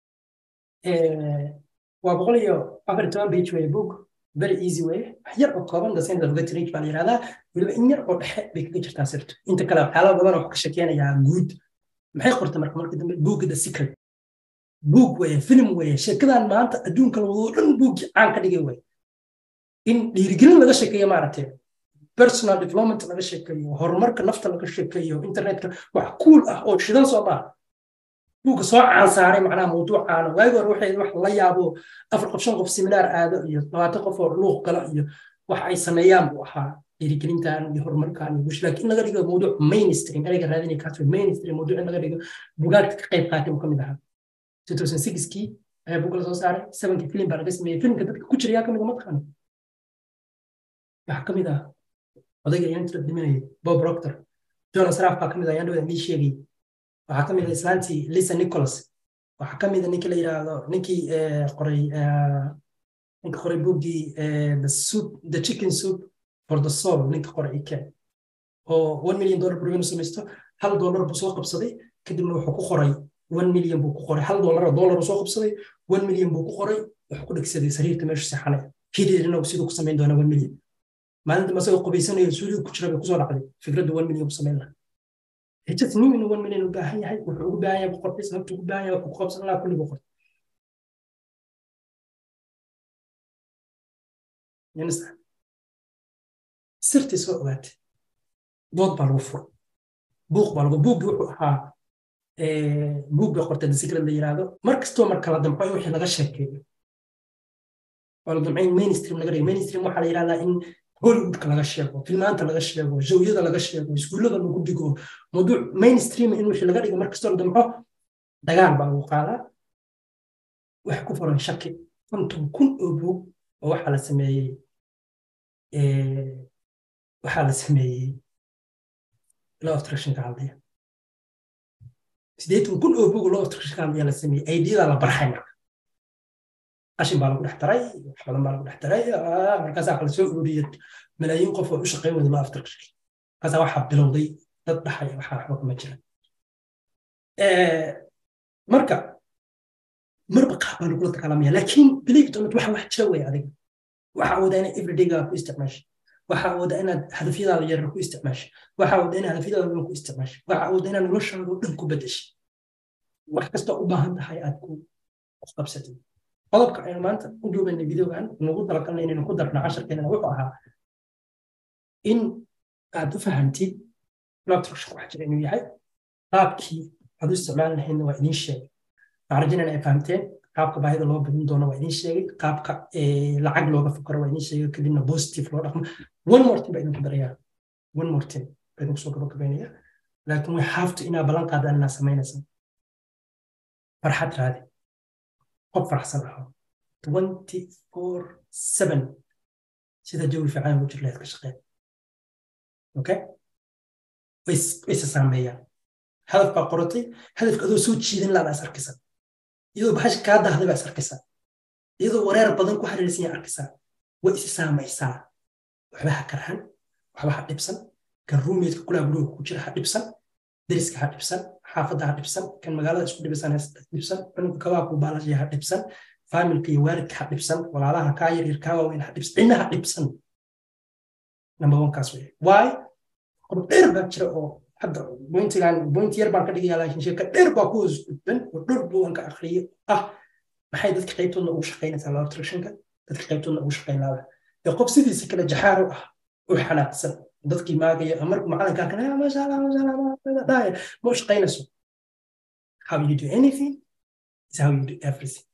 waa boqol iyo afar toban page weye book very easy weye wax yar oo kooban the center of the range baa la yihahdaa weliba in yar oo dhexe bay kaga jirtaa sirtu inta kale waxyaala badan oo ka shakeenayaa guud maxay qortay marka markii dambe buugga the secret buug weye film weye sheekadan maanta adduunka lawadoo dhan buuggii caan ka dhigay weye in dhiirigelin laga sheekeeyo maaragtay personal development laga sheekeeyo horumarka nafta laga sheekeeyo internetka wax kuul ah oo shidan soo maaha buugga soo caansaaray macnaha mawduucaana waagi hore waxay wax la yaabo afar qof shan qof seminaar aado iyo labaatan qof oo luuq gala iyo wax ay sameeyaan buu ahaa dhiirigelintan iyo horumarkan iyo gush laakiin laga dhigo mawduuc mainstream ereyga raadinay kaas mainstream mawduuc in laga dhigo bugaagta ka qayb qaatay buu ka mid ahaa 2006kii ayaa buugga la soo saaray sevenkii film baa laga sameeyey filmka dadka ku jira yaa ka mid ma taqaano waxaa ka mid ah odayga intra dhimanayay bob proctor jonas raaf baa ka mid ah ayaan dhawada mii sheegay waxaa ka mid ah islaantii lisa nicholas waxaa ka mid ah ninkii la yidhaahdo ninkii qoray ninka qoray buuggii the soup the chicken soup for the soul ninka qoray ike oo one million dollar buu inuu samaysto hal dollar buu soo qabsaday kadibna wuxuu ku qoray one million buu ku qoray hal dollar oo dollar buu soo qabsaday one million buu ku qoray wuxuu ku dhegsaday sariirta meesha seexanay hideerina siduu ku samayn doonaa one million maalinta masagoo qubaysanayo suuliga ku jira bay kusoo dhacday fikradda one million ku samayn lahaa hijat nin inuu one million u baahan yahay wuxuu ugu baahan yahay ku qortay sababtu ugu baahan yahay wuxuu ku qabsan lahaa kulli buu qortay sirtii soo ogaatay dood baa lagu furay buuq baa lagu buuggi wuxuu ahaa buug bay qortay the secret la yiraahdo mar kastoo marka la damco in wixii laga sheekeeyo waa la damco in mainstream laga dhigo mainstream waxaa la yirahdaa in hollywoodka laga sheego filmaanta laga sheego jawyada laga sheego iskuullada lagu dhigo mawduuc mainstream in wixii laga dhigo mar kastoo la damco dagaal baa lagu qaadaa wax ku furan shaki konton kun oo buug oo waxaa la sameeyey waxaa la sameeyey law of attractionka hadlaya sideetan kun oo buug law of attractionka hadlaya la sameeyey aidiyada la barxay marka qashin baa lagu dhex daray wax badan baa lagu dhex daray markaasaa waxa lasoo ururiyey malaayiin qof oo u shaqayn wada law of attraction markaasaa waxaa bilowday dad dhaxaya waxaa waxba kuma jira marka marba qaab baa lagula dagaalamaya laakiin believe it or not waxa wax jira wey adiga waxaa awoodaa inaad everydaygaa ku isticmaasha waxaa awoodaa inaad hadafyadaada yarar ku isticmaasha waxaa awoodaa inaad hadafyadaada badan ku isticmaasha waxaa awoodaa inaad noloshaada oo dhan ku bedesha wax kastoo u baahan tahay aad ku qabsatid qodobka aynu maanta u duubanay videogan nagu talagalna inaynu ku darno casharkeenana wuxuu ahaa in aad u fahantid nutrition wax jira inuu yahay qaabkii aad u isticmaali lahaydna waa idiin sheegay waxaan rajaynana ay fahamteen qaabka baahida loo badin doono waa idiin sheegay qaabka lacag looga fakaro waa idiin sheegay kadibna positive loo dhaqmo one more thing baa idinku darayaa one more thing baa idinku soo gabagabaynaya laakiin way haafto inaa ballan qaadaan inaa samaynaysa farxad raadi qof farxsan aho twenty four seven sida jawi fiican ugu jir lahayd ka shaqeen okay wayse saameeyaan hadaf baa qoratay hadafka adoo soo jiidan laada is arkaysaa iyadoo baxash kaa dahday baa is arkaysaa iyadoo wareer badan ku xariirsan yaa arkaysaa way isi saamaysaa waxba ha karhan waxba ha dhibsan kan ruumeedka kulaa guriga ku jira ha dhibsan deriska ha dhibsan xaafadda ha dhibsan kan magaalada isku dhibisan ha dhibsan cunugka kabaa ku baalashaya ha dhibsan faamilka iyo waalidka ha dhibsan walaalaha kaa yaryar kaa waaweyn ha dhibsan cidna ha dhibsan number one kaas wey why qodob dheer baa jira oo hadda bointigan bointi yar baan ka dhigaya laakiin sheeka dheer baa ku hoos gudban oo dhor buu aan ka akhriyay ah maxay dadka qaybtoodna ugu shaqaynaysaa law nutritionka dadka qaybtoodna ugu shaqayn laada ee qof sidiisa kale jaxaaro ah u xanaaqsan dadkii maagaya markuu macalinkaa kana masha allah masha allah dhaya ma u shaqaynayso how you do anything is how you do everything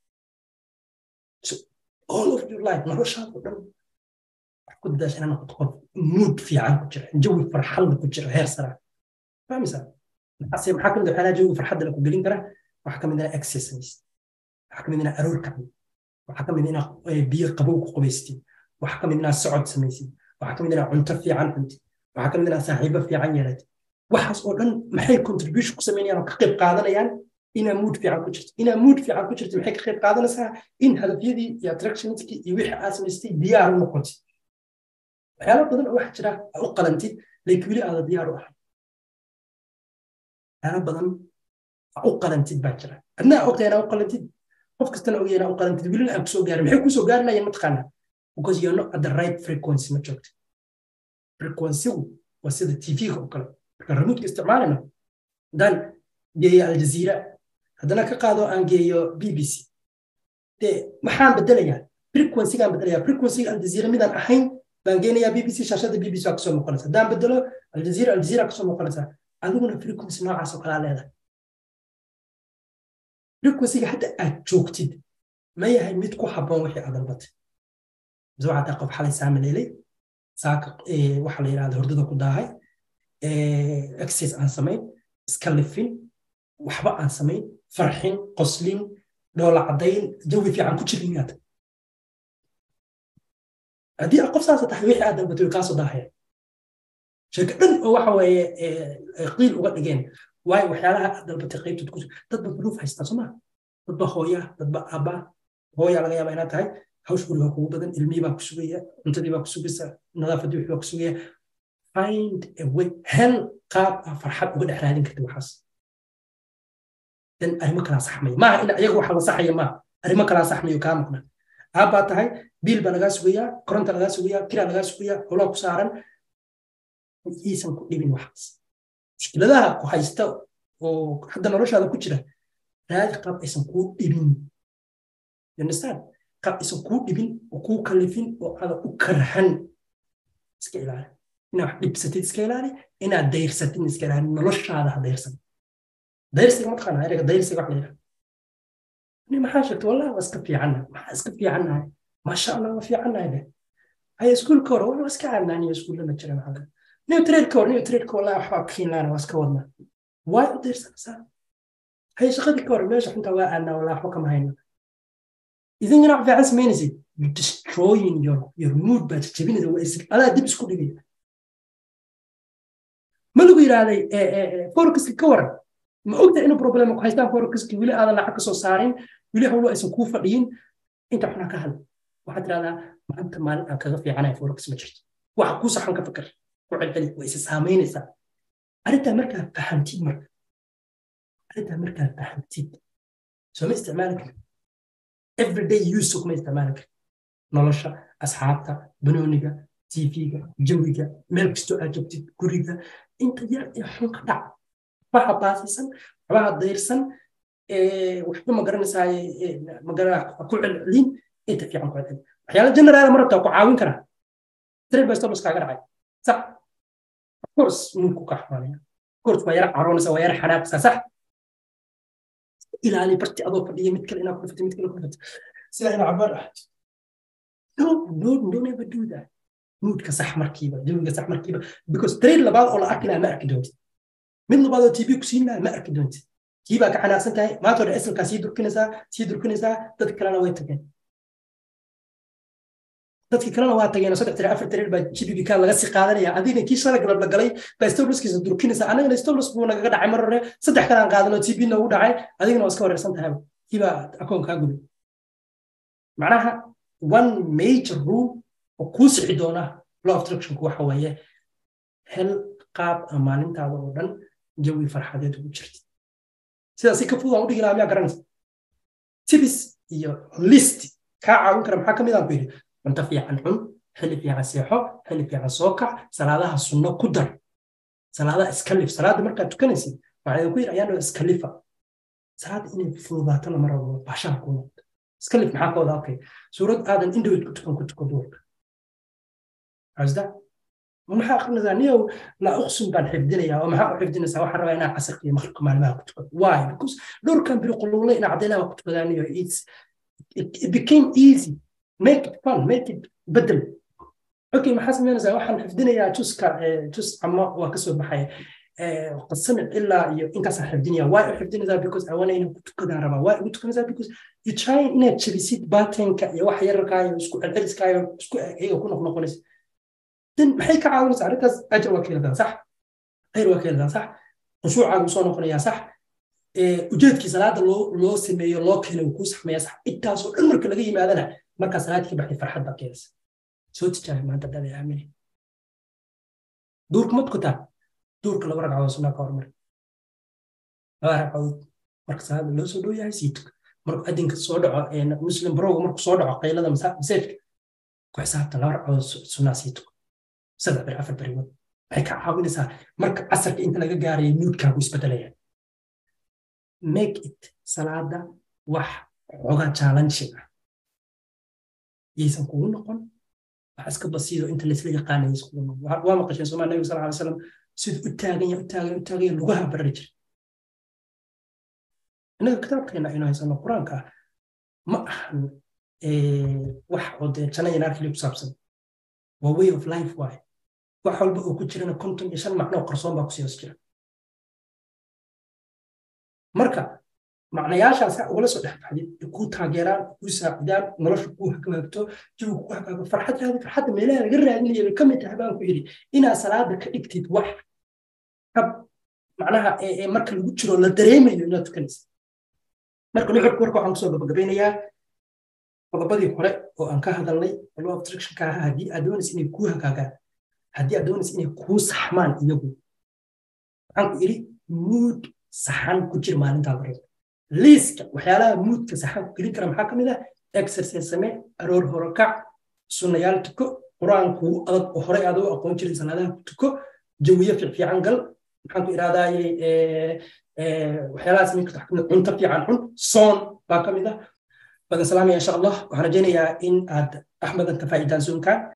so all of your life noloshaada o dhan wax ku dadaasha inaa noqoto qof mood fiican ku jira jawi farxadla ku jira heer sara fahmaysaa maxaase maxaa kamid waxyaalaha jawiga farxadda la ku gelin kara waxaa kamid inaa exercise waxaa kamid inaa aroor kacdi waxaa kamid inaa biyo qabow ku qubaystid waxaa kamid inaa socod samaysid waxaa kamid inaa cunto fiican cuntid waxaa kamid inaa saaxiibo fiican yeelatid waxaas oo dhan maxay contribution ku samaynayaan oo ka qayb qaadanayaan inaa mood fiican ku jirto inaa mood fiican ku jirto maxay ka qayb qaadanaysaa in hadafyadii iyo attractionskii iyo wixii aad samaystay diyaar u noqotid waxyaala badan oo waxa jira u qalantid laakiin weli aada diyaar u ahay waxyaala badan u qalantid baa jira adnaa ogtahay inaa u qalantid qof kastana ogaya inaa u qalantid welina aan kusoo gaarin maxay kusoo gaari lahayen mataqaanaa because you're not at the right frequency ma joogta frequencygu waa sida tv-ga oo kale marka remotka isticmaalina haddaan geeyo aljaziira haddana ka qaado aan geeyo b b c dee maxaan bedelayaa frequencygaan bedelayaa frequencyga aljaziira midaan ahayn baan geenayaa b b c shaashada b b c waa kasoo noqonaysa haddaan bedelo aljaziira aljaziira kasoo noqonaysa adiguna frequency noocaas oo kalaa leedahay frequencyga hadda aad joogtid ma yahay mid ku habboon wixii aad dalbatay mise waxaa tahay qof xalay saamaleelay saaka waxaa la yidhahda hordada ku daahay exercise aan samayn iska lifin waxba aan samayn farxin qoslin dhoola caddayn jawi fiican ku jirin miyaad haddii aad qof saasa tahay wixii aad dalbatay way kaasoo daahaya sheeko dhan oo waxa weeye qiil uga dhigeen waayo waxyaalaha aad dalbatay qaybtood ku dadba duruuf haystaa soo maa dadba hooya dadba aabba hooya laga yaaba inaad tahay hawsh guri baa kugu badan ilmihii baa ku sugaya cuntadii baa ku sugaysa nadaafadii wixii baa ku sugaya find a way hel qaab aa farxad uga dhex raadin karta waxaas dan arrimo kalaa saxmaya maaha in ayaga waxa la saxaya maaha arrimo kalaa saxmayo kaa maqna aabbaa tahay biil baa lagaa sugayaa koronta lagaa sugayaa kiraa lagaa sugayaa howlaa ku saaran iisan ku dhibin waxaas mushkiladaha ku haysta oo hadda noloshaada ku jira raadi qaab aysan kuu dhibin understand qaab aysan kuu dhibin oo kuu kalifin oo aada u karhan iska ilaali inaad wax dhibsatid iska ilaali inaad dayrsatid iska ilaali noloshaada ha dayrsan dayrsiga ma taqaana erega dayrsiga wax la yidhaha ni maxaa sheegta wallahi waa iska fiicanna maxaa iska fiicannahay maasha allah waa fiicannahay de haya iskuulka hore waa iska caadnaaniyo iskuulla ma jira maxaa new tradeka hore new tradeka wallahi waxbaa kiinlaana waa iska wadnaa waa u dayrsanaysaa haya shaqadii ka hore meesha xuntaa waa aadnaa wallahi waxba kama hayno idinkana wax fiican samaynaysid you destroying your your mood baad jabinaysa waa is adaa dib isku dhigaya ma lagu yidhaahday forecaska ka waran ma ogta inuu problem ku haystaan forecaski weli aadan lacag kasoo saarin weli hawlo aysan kuu fadhiyin inta xunaa ka hadla waxaad tirahdaa maanta maalin aan kaga fiicanaya forex ma jirto waxa kuu saxan ka fikir ku celceli way isa saamaynaysaa arrintaa markaa fahamtid marka arrintaa markaa fahamtid soo ma isticmaali karin everyday use kuma isticmaali karin nolosha asxaabta banooniga tv-ga jawiga meel kastoo aad joogtid guriga inta yar ee xun ka dhac waxaa baasisan waxbaha dayrsan waxba magaranaysaa ku celcelin inta fiican ku celcelin waxyaala generaala ma rabtaa ku caawin karaa trade by stop kaaga dhacay sax of course ninku ka xamaanaya of course waa yara caroonaysa waa yara xanaaqaysaa sax ilaali barti adoo fadhiya mid kale inaa ku dhufatay mid kale ku dhufatay sidaa ina cabaar ah no no don't ever do that moodka sax markiiba jawiga sax markiiba because trade labaad oo la arki lahaa ma arki doontid mid labaad oo tv ku siin lahaa ma arki doontid kii baa ka xanaaqsan tahay maanta hore asalkaa sii durkinaysaa sii durkinaysaa dadka kalena way tageen dadkii kalena waa tageen saddex tiri afar tiri baa gbk laga sii qaadanaya adigna kii shala galab la galay baa stowlaskiisa durkinaysa annagana stowlas buu nagaga dhacay mar hore saddex kalaan qaadan oo tb noogu dhacay adigana waa iska wareersan tahay kii baa akoon kaa gubay macnaha one major rule oo kuu sixi doona law obstructionku waxa weeye hel qaab maalintaada oo dhan jawi farxadeed ugu jirta sidaas si ka fudud aan u dhigi lahaa miyaa garanaysa tibis iyo list kaa caawin kara maxaa ka mid aan ku yidhi cunto fiican cun xilli fiican seexo xilli fiican soo kac salaadaha sunno ku dar salaadaha iskalif salaada markaad tukanaysid waxaa idinku yidhi ayaanoo iskalifa salaada inay fududaatana mar walba baashaha ku noqdo iskalif maxaa ka wada okay suurad aadan indhawed ku tukan ku tuko duurka asda maxaa akrinaysaa niyow laa uqsum baan xifdinayaa oo maxaa u xifdinaysaa waxaan rabaa inaa casirka iyo maqribka maalmaha ku tukado why because dhowrkan biri quluule inaa cadaynaha ku tukadaan iyo it became easy make it fun make it bedel okay maxaa samaynaysaa waxaan xifdinayaa juska jus ama waa kasoo baxaya qasamic ilaa iyo inkaasaan xifdinaya waa u xifdinaysaa because awana inaan ku tukadaan rabaa waa ugu tukanaysaa because you trying inaad jabisid baatenka iyo wax yararkaayo isku celceliskaayo isku iyaga ku noqnoqonaysa dan maxay ka caawinaysaa arrintaas ajar waa keeladaa sax khayr waa keeladaa sax khushuucaagu soo noqonayaa sax ujeedkii salaada loo loo sameeyo loo keeno kuu saxmeeya sax intaasoo dhan marka laga yimaadana markaa salaad ka baxday farxad baa keenaysa soo tijaabi maanta dada aamini duurka ma tukataa duurka laba ragcadood sunnaa ka hormari laba ragcadood marka salaada loo soo dhow yahay sii tuka marka adinka soo dhaco muslim barowga marku soo dhaco qaylada masaajka ku xisaabtan laba ragcadood sunnaa sii tuka saddex beri afar beri wad waxay ka caawinaysaa marka casarka inta laga gaarayo nuudkaagu isbedelaya make it salaada wax xoga challenging ah yaysan kugu noqon wax iska basiido inta laysla yaqaanaya iskugu noqon waa maqasheen somaa nabiga sal alay salam siduu u taagan ya u taagan u taagan lugaha barari jira innaga kitaabkeena aynu haysano qur-aanka ah ma ahan wax oo dee jana iyo naarkili ku saabsan waa way of life waaye wax walba oo ku jirana konton iyo shan macnoo qarsoon baa kusii hoos jira marka macnayaashaas ha ugala soo dhex baxdid kuu taageeraan kuu saacidaan nolosha kuu hagaagto jawiga kuu hagaago farxad raadi farxadda meelaha laga raadinayo bay ka mid tahay baan ku yidhi inaad salaada ka dhigtid wax hab macnaha marka lagu jiro la dareemayo inaad tukanaysa marka nuxurka warka waxaan kusoo gabagabeynayaa qodobadii hore oo aan ka hadalnay law obstructionka ahaa haddii aad doonaysa inay kuu hagaagaan haddii aad doonaysa inay kuu saxmaan iyagu waxaan ku idhi mood saxan ku jir maalintaad reebta liiska waxyaalaha muudka saxan ku gelin kara maxaa ka mid ah exercise samee aroor hore kac sunnayaal tuko qur-aankuu adag oo horey aad u aqoon jirin salaadaha ku tuko jawiye fiican gal maxaan ku iraadayey waxyaalahaas min karta kamid cunto fiican cun soon baa ka mid ah badan salaamaya insha allah waxaan rajaynayaa in aad axmedan ka faa'iidaan soonkan